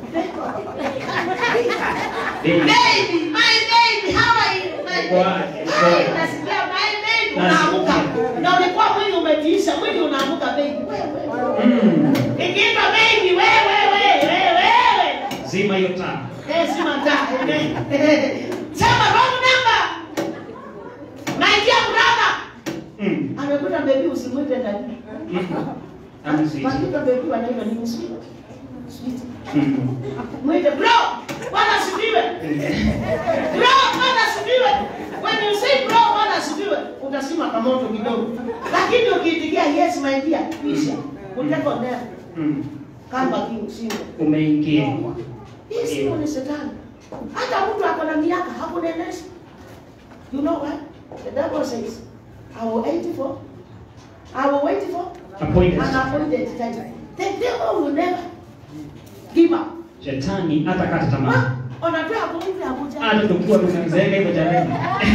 Baby. Baby, my baby, how are you? My baby. Kwaje, Hai, kwaje. nasikia my baby Nasikia. unaamuka. Na ulikuwa mwili umetiisha, mwili unaamuka baby. Wewe. Mm. Ikiitwa baby, wewe, wewe, wewe, wewe. zima hiyo taa Eh, si mataa. Sema wrong number. My dear brother. Mm. Amekuta baby usimwite ndani. Mm. Amzidi. Wakikuta baby wanaitwa nini sweet? Sweet. Mm. Mwite bro. Bwana asifiwe. Bro, Bwana asifiwe. When you say bro, Bwana asifiwe, utasima kamoto kidogo. Lakini ukiitikia yes my dear, kisha uteko ndani Mm. kamba kingo. umeingia Hii simu ni shetani. Hata mtu ako na miaka hakunenesha. You know what? The devil says, I will wait for, I will wait for appointed an appointed time. The devil will never give up. shetani hata kata tamaa Ah, Unajua kumpi Abuja. hata tukiwa tumezeeka hivyo jamani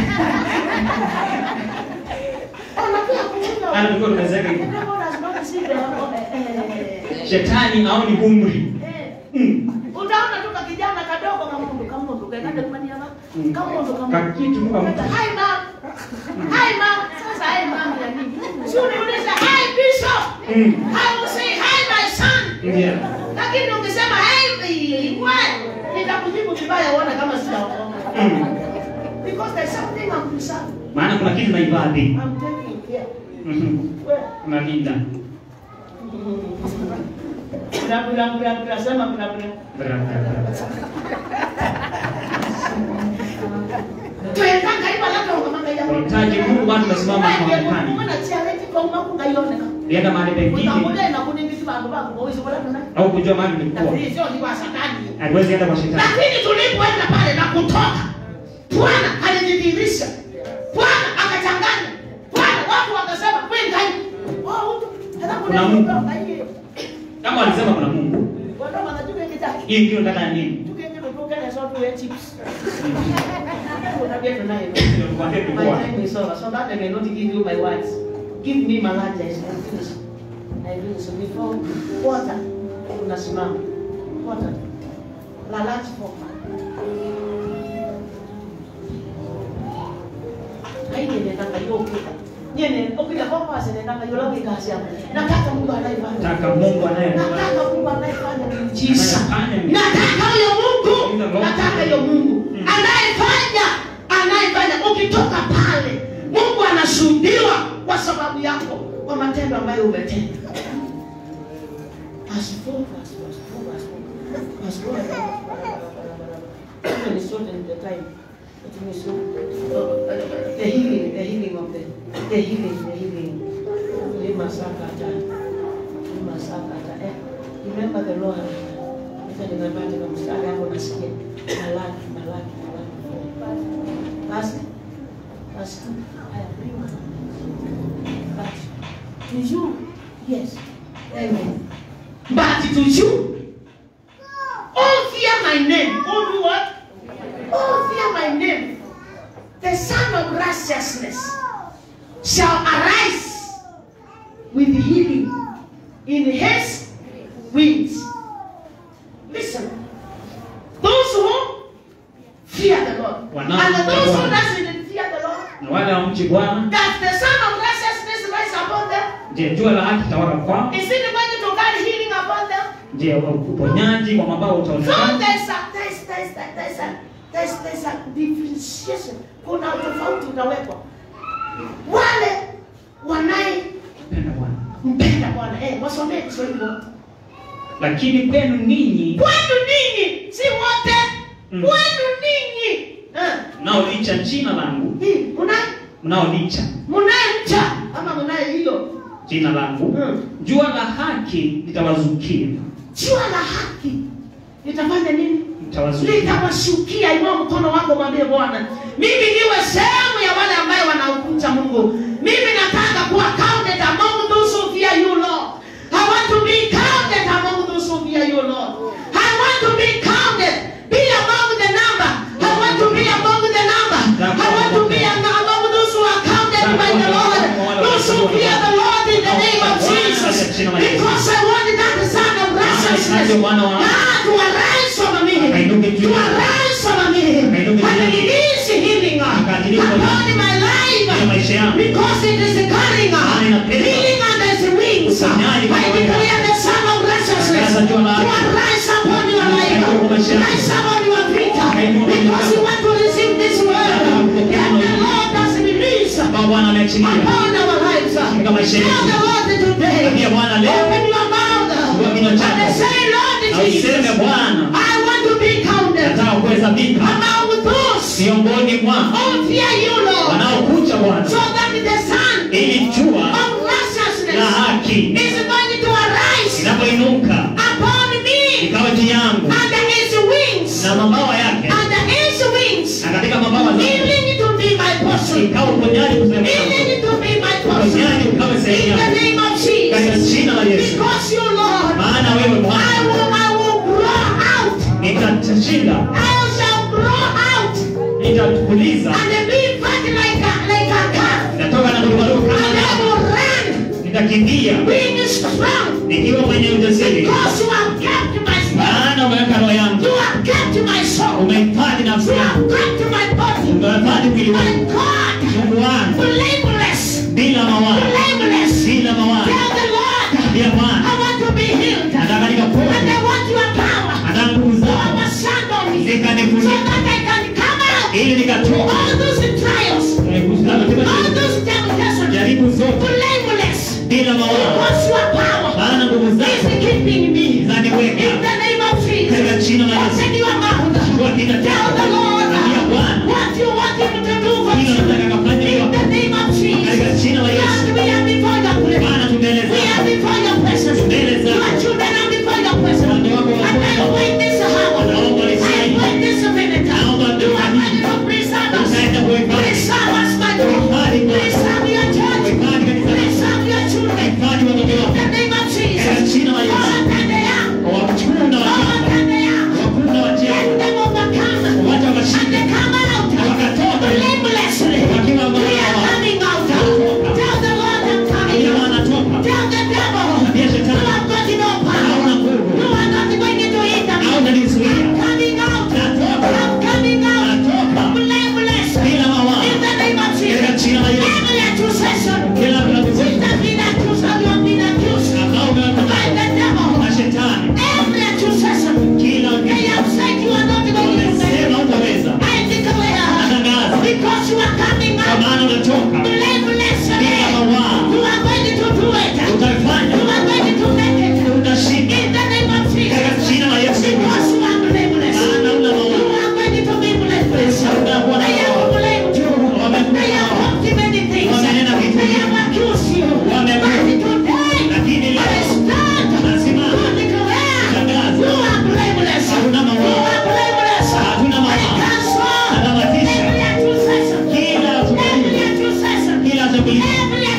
Unajua kumpi hata tukiwa tumezeeka The hivyo devil has not seen the eh, shetani aoni umri eh, Mm. Utaona tu kakijana kadogo kamundu kamundu kaenda kumania Mm. kamundu kamundu. Kakitu tu kamundu. Hi mom. Hi mom. Sasa hi mom ya nini? Si uniuliza hi bishop. Mm. I will say hi my son. Ndio. Lakini ungesema hi what? Nitakujibu vibaya uone kama sijaokoka. Mm. Because there's something I'm preserving. maana kuna kitu naihifadhi I'm taking care. Mhm. Well, unalinda Bra bra bra bra sema bra bra. Tuendanga iba labda ungamanga ya. unahitaji Mungu bado tunasimama kwa Mungu mpani na charity kwa umaku ngayoneka. lienda mahali pengine Utamule na kuningiti bantu bako kwa uwezo wala tuna. au kujua mahali Na ulikuwa hii sio ni kwa satani. haiwezi enda kwa shetani Lakini tulipoenda pale na kutoka bwana alijidhihirisha bwana akachanganya bwana watu wakasema we ngai Oh, huyu, hata Kuna Mungu. ngai. kama walisema kuna mungu Watu wanajua kitaki. hii ndio nataka nini Tukiende kutoka na sote we chips. Unajua tunayo. Ndio nikwambie My tulikuwa. time is over, so that I cannot give you my words. Give me my lunch, I will finish. I will so before water, unasimama. Water. La lunch for Haini nendanga yo ukita. Nyene, ukita kwa kwa nendanga yo lawi kazi yako. Nataka Mungu anayefanya. nataka mungu anayefanya Nataka Mungu anayefanya miujiza. Anayefanya miujiza. Nataka huyo Mungu. Mungu. Nataka huyo Mungu Mm. anayefanya anayefanya. Ukitoka pale, Mungu anashuhudiwa kwa sababu yako, kwa matendo ambayo umetenda. Verse four, verse four, verse four, verse four. Verse four, even it's not in the time. It means so, uh, the healing, the healing of the, the healing, the healing. Lima sakata, lima sakata. Eh, remember the Lord. Acha nimepata katika mstari hapo nasikia Malaki, Malaki, Malaki. Basi, basi, haya, prima. But to you, yes, amen. But to you, all fear my name. All do what? All fear my name. The Son of Righteousness shall arise with healing in his wings. Listen, those who fear the Lord, Wanao- and those who Bwana. doesn't fear the Lord, na wale wamchi bwana that the Son of Righteousness rise upon them. je jua la haki tawala kwao Is it going to carry healing upon them? je uponyaji kwa mabao So utaonekana there's a there's there's there's a there's there's a differentiation. Kuna tofauti utawekwa. Wale wanaye penda bwana mpenda Bwana eh, wasomee Kiswahili wote. lakini kwenu ninyi Kwenu ninyi si wote. Mm. Kwenu ninyi. Eh, mnaolicha jina langu hii mna mnaolicha mnaye mcha ama mnaye hilo. jina langu Mm. jua la haki litawazukia Jua la haki litafanya nini? litawazukia litawashukia inua mkono wako mwambie bwana mimi niwe sehemu ya wale ambayo wanaokucha mungu mimi nataka kuwa counted among those who fear you lord i want to be counted among those who fear you lord i want to be counted be among the number i want to be among the number i want to be am- among those who are counted by the lord those who fear the lord in the name of jesus because i want that son of righteousness God to arise over me to arise over me and release healing upon my life because it is carrying healing under his wings I declare the son of righteousness to arise upon your life rise upon your feet because you want to receive this word that the Lord has released ambao bwana ameachilia upon our lives katika maisha Tell the yetu Lord today Ambia Bwana leo open your mouth Fungua kinywa chako. and say Lord na useme Jesus bwana I want to be counted nataka kuhesabika among those miongoni mwa who fear you, Lord, wanaokucha bwana so that the sun ili jua of la righteousness haki is going to arise inapoinuka upon me ikawa juu yangu under his wings, na mabawa yake under his wings, na katika mabawa zake healing to be my portion, ikawa uponyaji kusema healing to be my portion, uponyaji ukawe in sehemu the yako name of katika Jesus, jina la Yesu because you, Lord, maana wewe I Bwana will, I will grow out, nitashinda I shall grow out, nitakuliza and be fat like a, like a calf, nitatoka na kurukaruka and I kama will run nitakimbia being strong nikiwa mwenye ujasiri because you have kept my spirit. maana umeweka roho yangu You have kept my soul. umehifadhi nafsi You yangu have kept my body. umehifadhi mwili My wangu God, Mungu wangu blameless, bila mawazo blameless. bila mawazo Tell the Lord, ya Bwana I want to be healed. nataka And nikapone I want your power nataka nguvu to zako overshadow me so zikanifunika that I can come out. ili nikatoka All those trials, Eh, kuzama katika all shida. those temptations, jaribu zote blameless. bila mawazo Because your power maana nguvu is zako keeping me. In zaniweka the name of katika Jesus. jina la Yesu Open your mouth. kwa kina Tell the chako Lord ambia Bwana what you want him to do for hilo you. nataka kafanya In the hivyo name of Jesus. katika jina la Yesu Lord, we are before your presence. Bwana tumeleza We are before your presence. Mbele zako. Your children are before your presence. Watu wako And I wako. wait this hour. Naomba I nisaidie. wait this minute. Naomba You are nisaidie. ready to preserve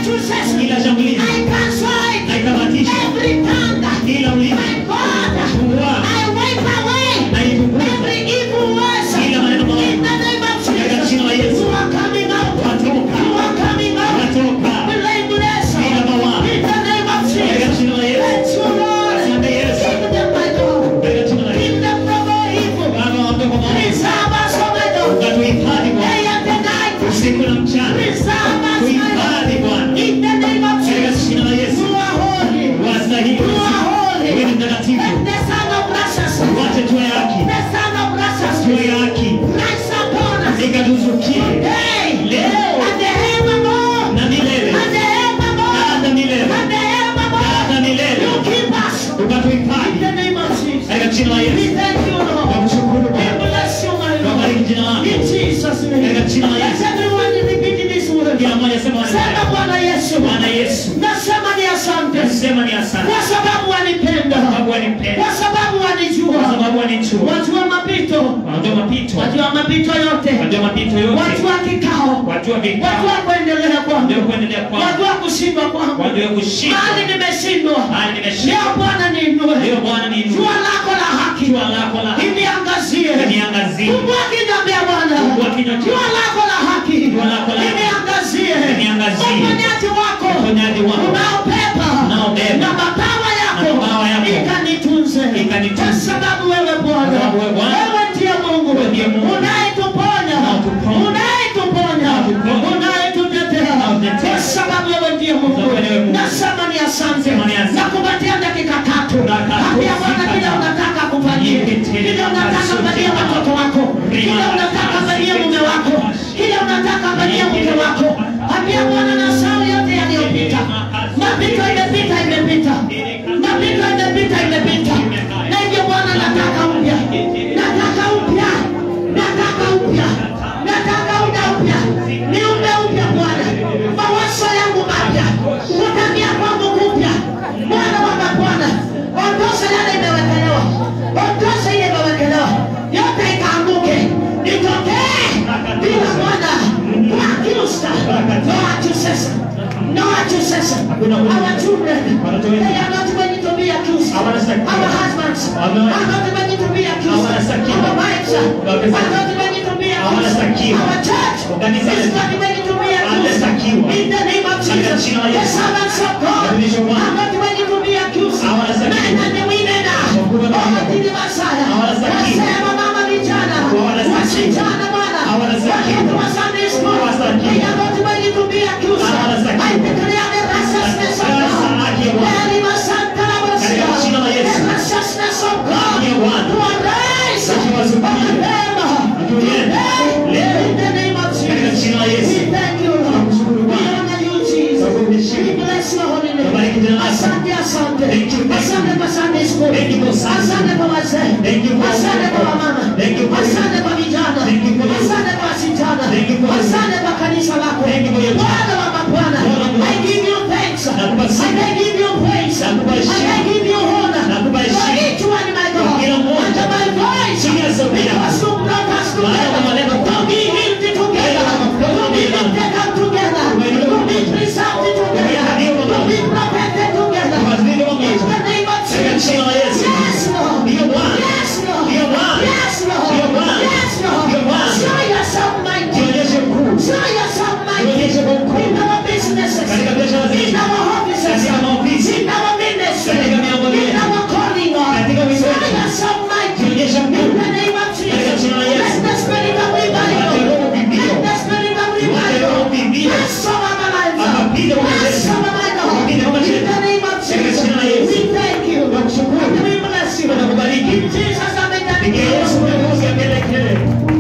accusation. kila shambulizi I cancel it. naikamatisha Every tongue. kila ulimi My God. fungua I wipe away naipunguza every evil words. kila maneno In maovu the name of katika Jesus. jina la Yesu You are coming out. watoka You are coming out. watoka Blameless. bila mawaa In the name of katika Jesus. jina la Yesu Let you, Lord. asante Yesu Keep them, my God. katika jina la Yesu Keep them from all evil. Baba wape kwa maombi Preserve us, oh my God. ukatuhifadhi Day Bwana and the night. usiku na mchana Preserve us, my tuhifadhi God. Bwana In the name of katika Jesus. jina la Yesu You are holy. wastahili You are holy. wewe ni mtakatifu Let the Son of righteousness. wache tuwe haki The Son of righteousness. tuwe haki Rise upon us. ikatuzukie Hey. Leo. And the evermore. na milele And the evermore. na hata milele And the na evermore. hata milele You keep us. In ukatuhifadhi the name of Jesus. katika jina la We Yesu thank you, Lord. tunakushukuru We Bwana bless you, my tunabariki Lord. jina lako In Jesus' Katika name. jina la Let Yesu everyone repeat this word. kila mmoja sema maneno Sema haya. Bwana Yesu. Bwana Yesu Nasema ni asante. nasema ni asante Kwa sababu wanipenda. kwa sababu wanipenda Kwa sababu kwa wanijua. sababu wanichua Wajua mapito. wanajua mapito Wajua mapito yote. wanajua mapito yote Wajua kikao. wajua vikao Wajua kuendelea kwangu. wanajua kuendelea kwangu Wajua kushindwa kwangu. wanajua kushinda Mahali nimeshindwa. hali nimeshinda Leo Bwana niinue. leo Bwana ni Jua lako la haki. jua lako la haki Niangazie. niangazie Fungua kinywa vya Bwana. Fungua kinywa chako. Jua lako la haki. Jua lako la haki. Niangazie. Niangazie. Uponyaji wako. uponyaji wako Unaopepa. Unaobeba. Na mabawa yako. Na mabawa yako. Ikanitunze. Ikanitunze. Kwa sababu wewe Bwana. Kwa sababu wewe Bwana. Wewe ndiye Mungu. Wewe ndiye Mungu. Unayetuponya. Unayetuponya. Unayetuponya. Unayetuponya. Unayetutetea. Unayetutetea. Kwa sababu wewe ndiye Mungu. Kwa sababu wewe Mungu. Nasema ni asante. Sema ni asante. Nakupatia dakika tatu. Dakika Ambia tatu. Bwana kile unataka kufanyia. Kile unataka fanyia watoto wako. Kile unataka fanyia mume wako. Kile unataka fanyia mke wako. Ambia Bwana na saa yote yaliyopita. Mapito imepita imepita. Mapito imepita imepita. Na hivyo Bwana nataka upya. Nataka upya. Nataka upya. Nataka upya upya. Niumbe upya Bwana. Mawazo yangu mapya. Kutambia kwangu kupya. Bwana wa mabwana. Ondosha yale imewekelewa. Ondosha ile imewekelewa. Yote ikaanguke. Nitokee. Bila Bwana. Kuakiusta. No accusation. No accusation. Hakuna kuja. Our children. Watoto wetu. They are not ready to be accused. Hawanastakiwa. Our husbands Wame- are not ready to be accused. Hawanastakiwa. Our wives Wake are not ready to be accused. Hawanastakiwa. Our church Kanisa is letu. not ready to be accused. Hawanastakiwa. In the name of Katika Jesus. jina la The Yesu. servants of God Watumishi wa Bwana. are not ready to be accused. Hawanastakiwa. Men and the women Wakubwa na are. wadogo. Wakili Masaya. Hawanastakiwa. Wasema mama vijana. Hawanastakiwa. Wasichana Bwana. Hawanastakiwa. Watoto wa Sunday school. Hawanastakiwa. They are not ready to be accused. Hawanastakiwa. I declare the righteousness of Sasa God. haki ya Bwana. Very much Katika jina la Yesu. The righteousness of God. Haki ya Bwana. To arise. Tukiwazukia. Upon them. Tukienda. Today. Leo. In the name of Katika Jesus. jina la Yesu. We thank you, Lord. Tunakushukuru We Bwana. honor you, Jesus. Tunakuheshimu. We bless your holy name. Tubariki jina lako. Asante, asante. Thank you, thank you. Asante kwa Sunday school. Thank you for Sunday Asante kwa wazee. Thank you for Asante kwa wamama. Thank you for Asante kwa vijana. Thank you for Asante kwa wasichana. Thank you for Asante kwa kanisa lako. Thank you for your Bwana wa mabwana. Bwana wa I give you thanks. Nakupa sifa. And I give you praise. Nakupa And heshima. I give you honor. Nakupa For heshima. each one, my God. Kwa kila mmoja. Under my voice. Chini ya sauti yako. Because you brought us Maana together. maneno To be lifted together. Wewe To be lifted up together. To be preserved together. To be protected together. Tuwazidi In pamoja. the name of Katika Jesus. jina la Yesu. Yes, Lord. Ndiyo Bwana. Yes, Lord. Ndiyo Bwana. Yes, Lord. Ndiyo Bwana. Yes, Lord. Ndiyo Bwana. Show yourself mighty. Jionyeshe mkuu. Show yourself mighty. Jionyeshe kwa ukuu. In our businesses. Katika biashara zetu. In our offices. Katika maofisi. In our ministry. Katika miongoni In yetu. our calling, Lord. Katika wito Show wetu. yourself mighty. Jionyeshe In mkuu. the name of Katika Jesus. jina la Yesu. Let the spirit of revival. Wape roho vivio. Let the spirit of Wape revival. roho vivio. Rest over my life. Akapige kwa Rest majeshi. over my God. Akapige kwa majeshi. In the name of Katika Jesus. jina la Yesu. We thank you. Tunakushukuru. And we bless you. Tunakubariki. In Jesus' name, Pigia Yesu makofi ya kelele.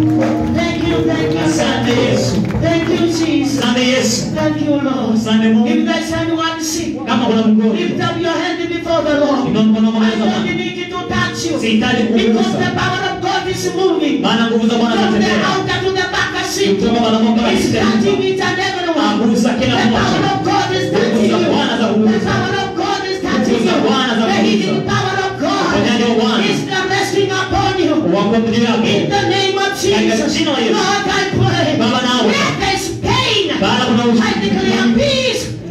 Thank you, thank you. Asante Yesu. Thank you, Jesus. Asante Yesu. Thank you, Lord. Asante Mungu. If there's anyone sick, Kama kuna mgonjwa, lift up your hand before the Lord. inua mkono wako I mbele za don't Bwana. need to touch you. Sihitaji Because the kugusa. power of God is moving. Maana nguvu za Bwana From the zinatembea. outer to the back seat. Kutoka mwanamke wa It's kitendo. touching each and everyone. Agusa The kila power mmoja. of God is Nguvu touching za you. Bwana za The kugusa. power of God is touching Nguvu za you. Bwana za The kugusa. healing power of God Uponyaji wa Bwana. is resting upon you. Wako juu yako. In the name of Katika Jesus, jina la Yesu. Lord, I pray. Baba nawe. Where there is pain, Baba kuna I ushindi. declare peace.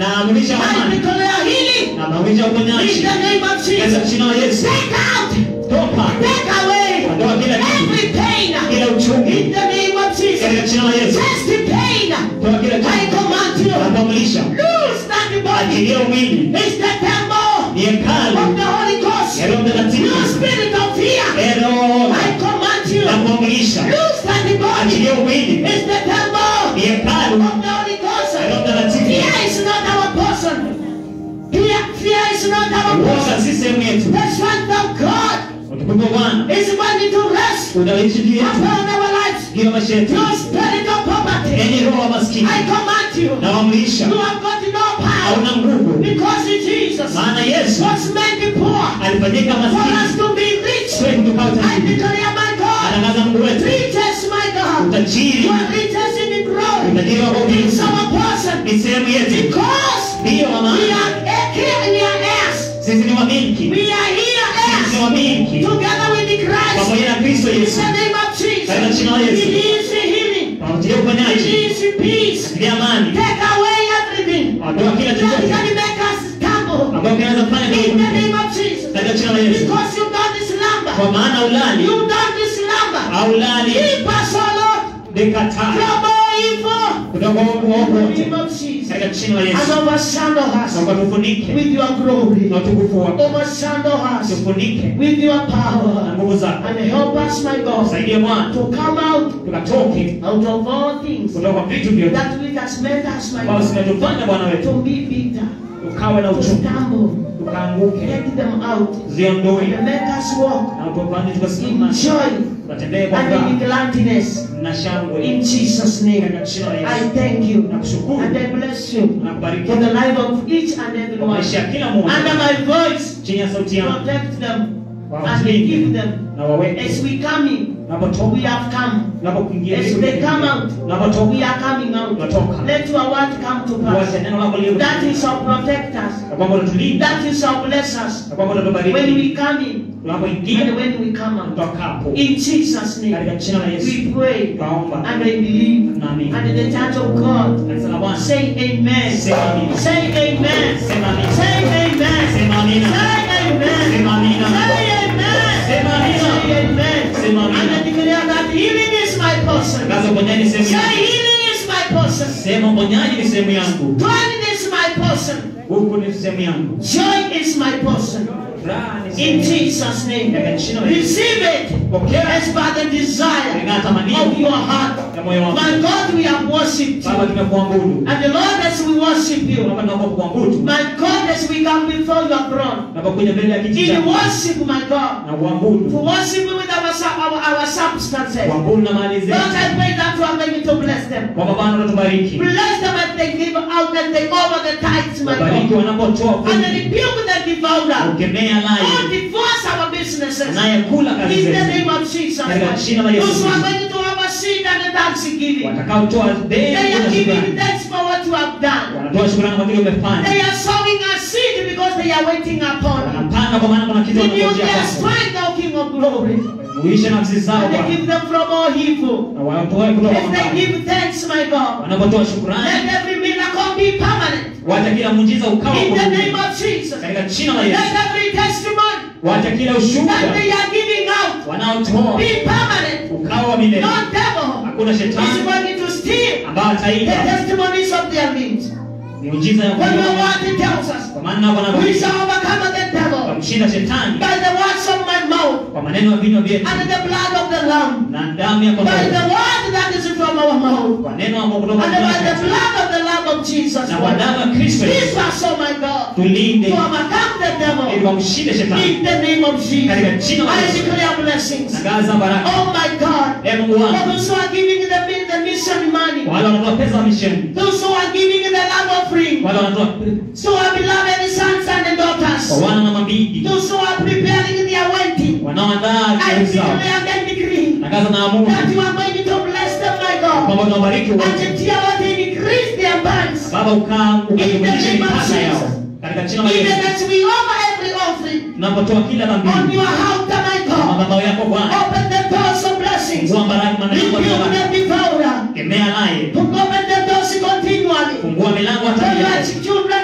na amrisha I amani declare healing. na amrisha In uponyaji the name of katika Jesus. jina la Yesu. Take out. Toka Take away. ondoa kila kitu, Every pain. kila uchungu In the name of katika Jesus. jina la Yesu. Test the pain. Toa kila I kitu command na you. kuamrisha Loose that body. achilia mwili It's the temple ni hekalu of the Holy Ghost. ya Roho Mtakatifu. No spirit of fear. Ero I command you. na kuamrisha Loose that body. achilia mwili It's the temple ni hekalu of the Holy Ghost. ya Roho Mtakatifu. Fear is not our portion. Fear, fear is not our Uoga portion. si sehemu yetu. The strength of God Utukufu wa Bwana is wanting to rest utaishi juu yetu, upon our lives. juu ya maisha yetu. No spirit of poverty. Enyi roho wa maskini, I command you. nawaamrisha You have got no power hauna nguvu, because Jesus maana Yesu was made poor alifanyika for us maskini to be rich. kwetu tukawa I tajiri. declare, my God, Atangaza Mungu wetu riches, my God. utajiri, You are riches in the glory. utajiri wa It's kuuliza our portion ni sehemu yetu, because ndiyo we mama. are here, we are heirs. Sisi ni wamiliki, We are here sisi ni heirs wamiliki together with the Christ. pamoja na Kristo In Yesu. the name of Katika Jesus, jina la Yesu. release healing, Pamoja uponyaji, release peace, achilia amani, take away everything ondoa kila that chochote can make us stumble. ambayo kinaweza kufanya In the tuanguke. name of Jesus, Katika jina la Yesu, because you don't slumber, kwa maana ulali you don't slumber. au lali Keep us, O Lord, dekataa from all evil. kutoka uovu In wote the name of Jesus, katika jina la and Yesu, overshadow na us ukatufunike with your glory. na utukufu wako, Overshadow us tufunike with your na power. nguvu zako. And help us, my God, Saidie Bwana to come out tukatoke out of all things kutoka kwa vitu vyote that which has made us, my ambavyo God, zimetufanya Bwana wetu to be bitter, ukawe na to uchungu, stumble. tukaanguke, Get them out ziondoe and make us walk na utufanye in tukasimama, joy tukatembee kwa and in furaha gladness. na shangwe In Jesus' name, katika jina la I Yesu. thank you Nakushukuru and I bless you na kubariki for the life of each and every kwa one. maisha ya kila Under mmoja my voice, chini ya sauti yangu, protect them and wawalinde give them na waweke as we come in. unapotoka, We have come. unapokuingia, As they come out, unapotoka, we are coming out. Unatoka. Let your word come to uache pass. neno lako liwe That is shall protect us. na kwamba utatulinda That is shall bless us na kwamba when utatubariki we come in tunapoingia and when we come out. tutokapo, In Jesus' name, katika jina la Yesu we pray tunaomba and I believe. Naamini. And the church of God kanisa la Bwana say amen. Sema amina. Say amen. Sema amina. Say amen. Sema amina. Say amen. Sema amina. Say amen. Sema amina. Say amen. Sema amina. And I declare that healing is my portion. Tangaza uponyaji ni sehemu Say yangu. healing is my portion. Sema uponyaji ni sehemu yangu. Dwelling is my portion. Huku ni sehemu yangu. Joy is my portion. Furaha ni In sehemu yangu. Jesus' name. Katika jina la Yesu. Receive it Pokea as by the desire kulingana na tamanio of your heart. ya moyo wako. My God, we have worshipped Baba, you. tumekuabudu. And the Lord, as we worship you, Baba, tunaomba kuabudu. my God, as we come before your throne, Tunapokuja mbele ya kiti in chako worship, my God, na to kuabudu. worship you with our, su- our, our substances. Kuabudu na mali Lord, zetu. I pray that you are going to bless them. Kwamba Bwana utatubariki. Bless them as they give out and they over the tithes, my Wabariki God. wanapotoa And fungu. rebuke the devourer. Ukemea Lord, naye divorce our businesses. anayekula kazi In the zetu. name of Jesus. Katika jina la Yesu Those who are Kristo. going to have a seed and a thanksgiving. Watakaotoa They deni are na giving shukrani. thanks for what you have done. Wanatoa shukrani kwa kile umefanya. They are sowing a seed because they are waiting upon you. Wanapanga kwa maana kuna kitu Renew wanangojea their kwako. strength, O King of glory. Uishe nafsi zao And they Bwana. give them from all evil. Na watoe kutoka As kwa they mbali. give thanks, my God. Wanapotoa shukrani, Let every miracle be permanent. wacha kila muujiza ukawa In the kudumu. name of Jesus. Katika jina la Let Yesu. every testimony Wacha kila that ushuhuda they are giving out wanaotoa be permanent. ukawa wa milele. No devil Hakuna is shetani going to steal ambaye the ataiba testimonies of their limbs. miujiza ya When your Mungu. word tells us, Kwa maana Bwana we anatuambia, shall overcome the devil kumshinda shetani by the words of my mouth kwa maneno ya vinywa vyetu and the blood of the Lamb. na damu ya By the kondoo. word that is from our mouth Kwa neno ambalo kutoka and by the kwa blood of the Lamb of Jesus na kwa Christ. damu ya Kristo This Yesu. was, oh my God, Tulinde to overcome the ili devil wamshinde shetani. in the name of Katika Jesus. jina la I Yesu. declare blessings. Tangaza baraka. Oh my God. Ee Mungu For wangu, those who are giving the, the mission money, wale wanatoa pesa wa misheni, those who are giving the love offering, wale wanatoa so our beloved sons and kwa daughters, wana na mabibi, those who are preparing their wedding, wanaoandaa I harusi zao. declare and decree Tangaza na amuru that you are going to bless them, my God, kwamba tunabariki and wote. until they increase their bands, Baba ukaa ukajumulishe In the name of mipaka yao Jesus. katika jina la even Yesu. as we offer every offering Tunapotoa kila on dhambi your altar, my kwa God, madhabahu yako Bwana, open the doors of blessings, fungua baraka maneno rebuke kwa the devourer, kemea naye, open the doors continually fungua milango hata for milele your children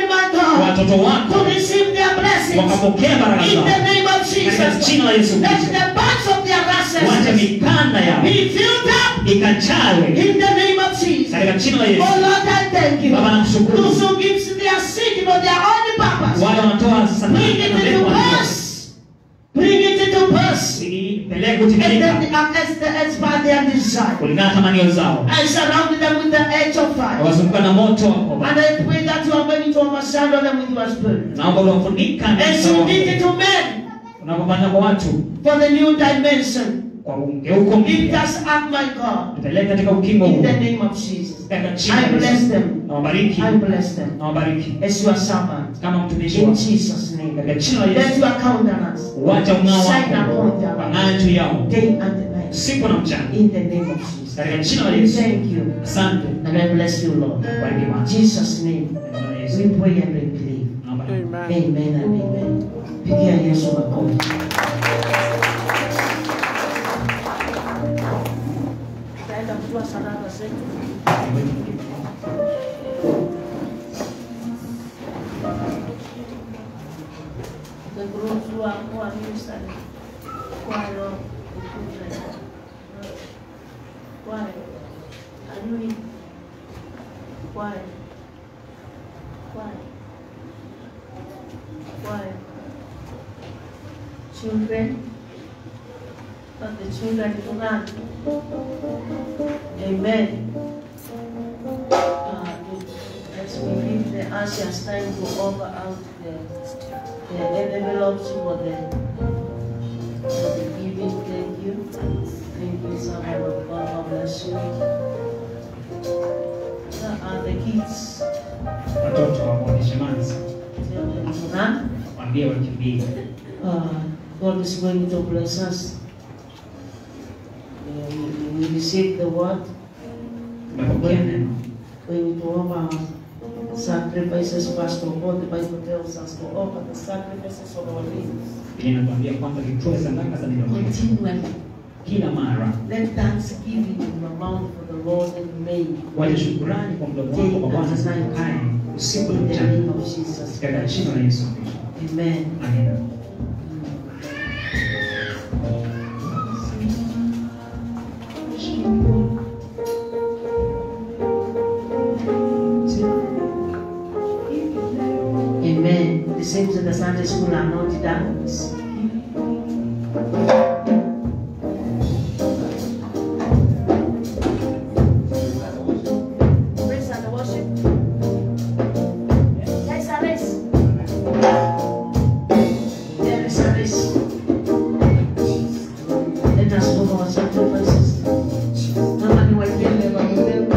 watoto to wako receive their blessings. wakapokea baraka In zao the name of katika Jesus. jina la Yesu Let Kristo. the bands of their Wacha ancestors mikanda yao be filled up ikachawe in the name of Jesus. katika jina la Yesu. Oh Lord, I thank you. Baba, nakushukuru. Those who gives their seed for their only purpose. Wale wanatoa Bring sadaka it na into mbegu pass. Bring it into pass. ipeleke And kutimilika then um, as, the, as by their desire. kulingana na tamanio zao. I surround them with the edge of fire. Wazunguka na moto wako Baba. And I pray that you are going to overshadow them with your spirit. Naomba unafunika na As Roho you wako. did it to men unapofanya kwa watu for the new dimension. kwa mgeuko Lift mpya, us up, my God. tupeleke katika ukingo In huu the name of Jesus. katika jina I la bless Yesu. them. Na wabariki I bless them. na wabariki As your servant. kama mtumishi In wako Jesus' name. katika jina la Let Yesu. your countenance Wacha ung'ao shine wako upon them wang'aa juu yao day and night. usiku na mchana In the name of Jesus. katika jina la We Yesu. thank you. Asante And I bless you, Lord. bariki In watu Jesus' name. Katika jina la Yesu. We pray and we believe. Naomba Amen and amen. Pigia Yesu makofi. Tutaenda kutoa sadaka zetu. The groups who are who are ministering. Choir, choir. Are you in? Choir. Choir. Choir. Children. But the children do not. Amen. Uh, As we give the ushers time to offer out the, the envelopes for the, for the giving, thank you. Thank you, someone of God, God bless you. Where are the kids? watoto waonyeshe manzi, Tell them to run. waambie wakimbie. Uh, God is going to bless us. Uh, we, we receive the word. Tumepokea neno, When to offer sacrifices, Pastor God, the Bible tells us to offer the sacrifices of our lives. ili natuambia kwamba tutoe sadaka za mioyo yetu Continually, kila mara, let thanksgiving in your mouth for the Lord and made waje shukurani kwa mdomo wako kwa Bwana zikae usiku na in the mchana name of Jesus. katika jina la Yesu Kristo. Amen. Amina. Amen. The saints in the Sunday school are not done. Praise and worship. There is a race. There is a race. Let us offer our sacrifices. Mama ni waipende waipende.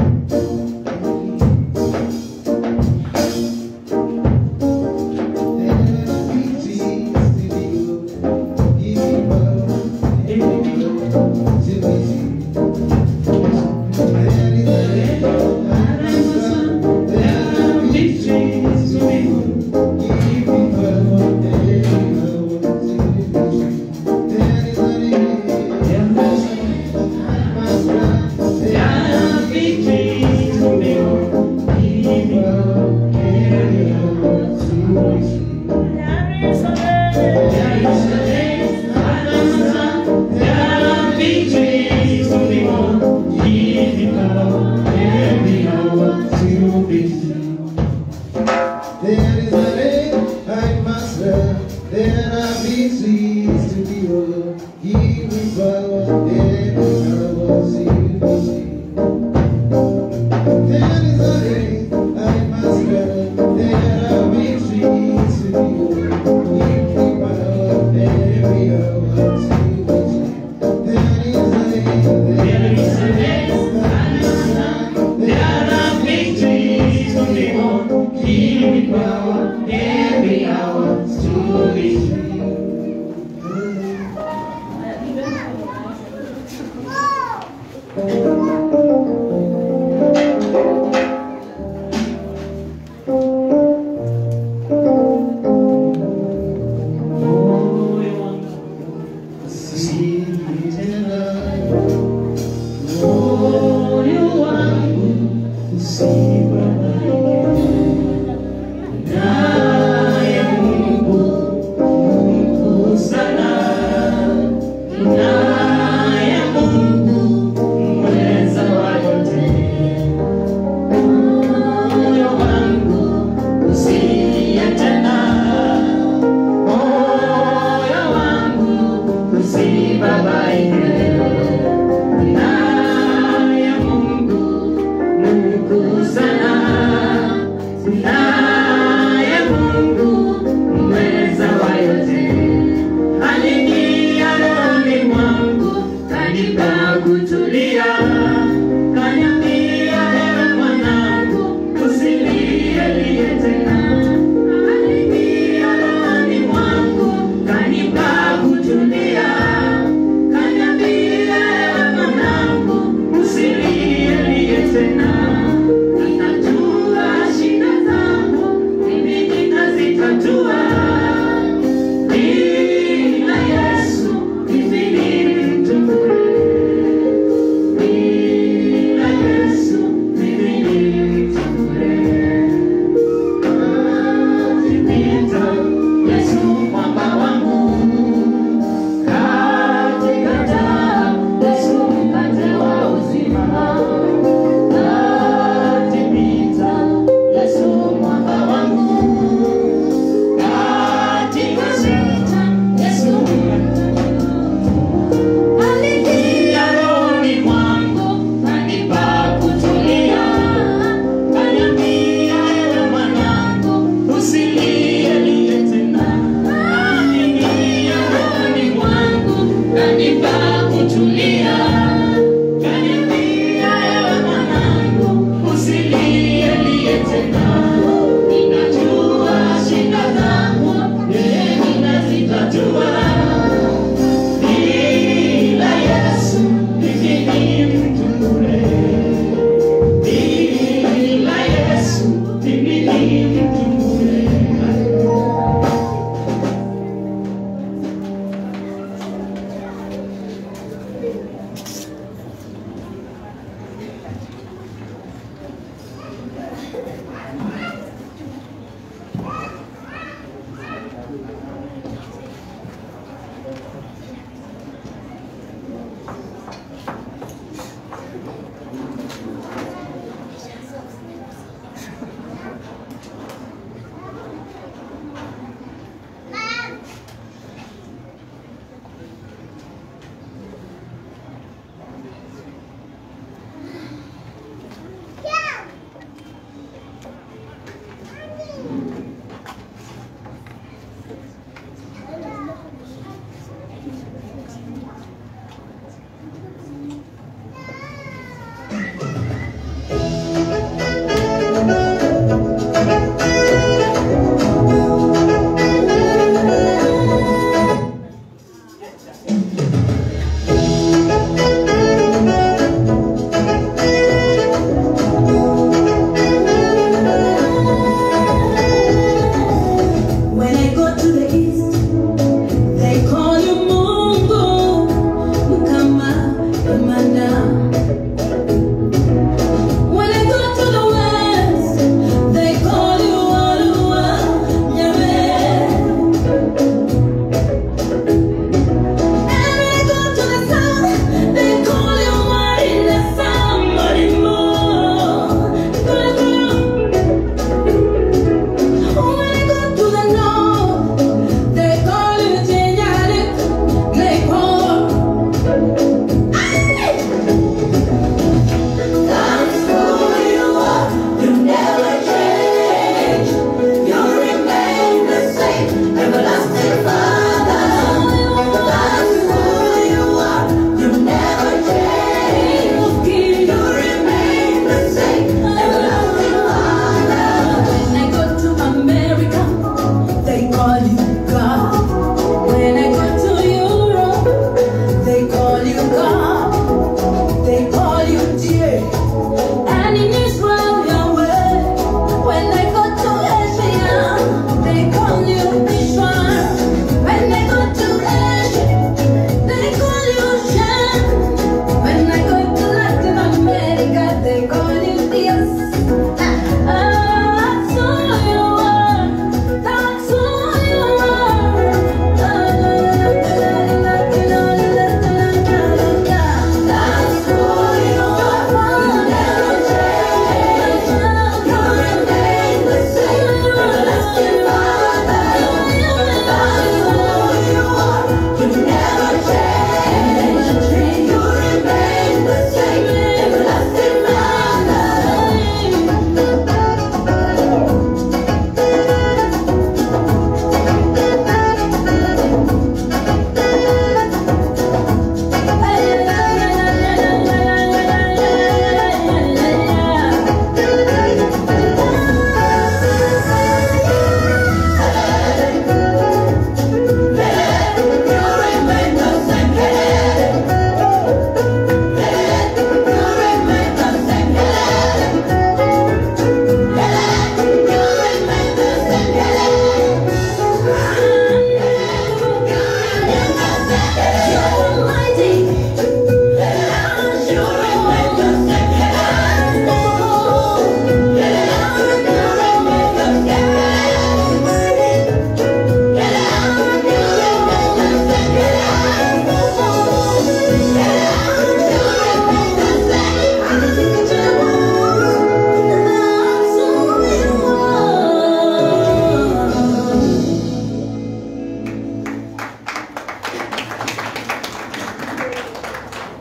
There is a day I must love, there are victories to be won. Give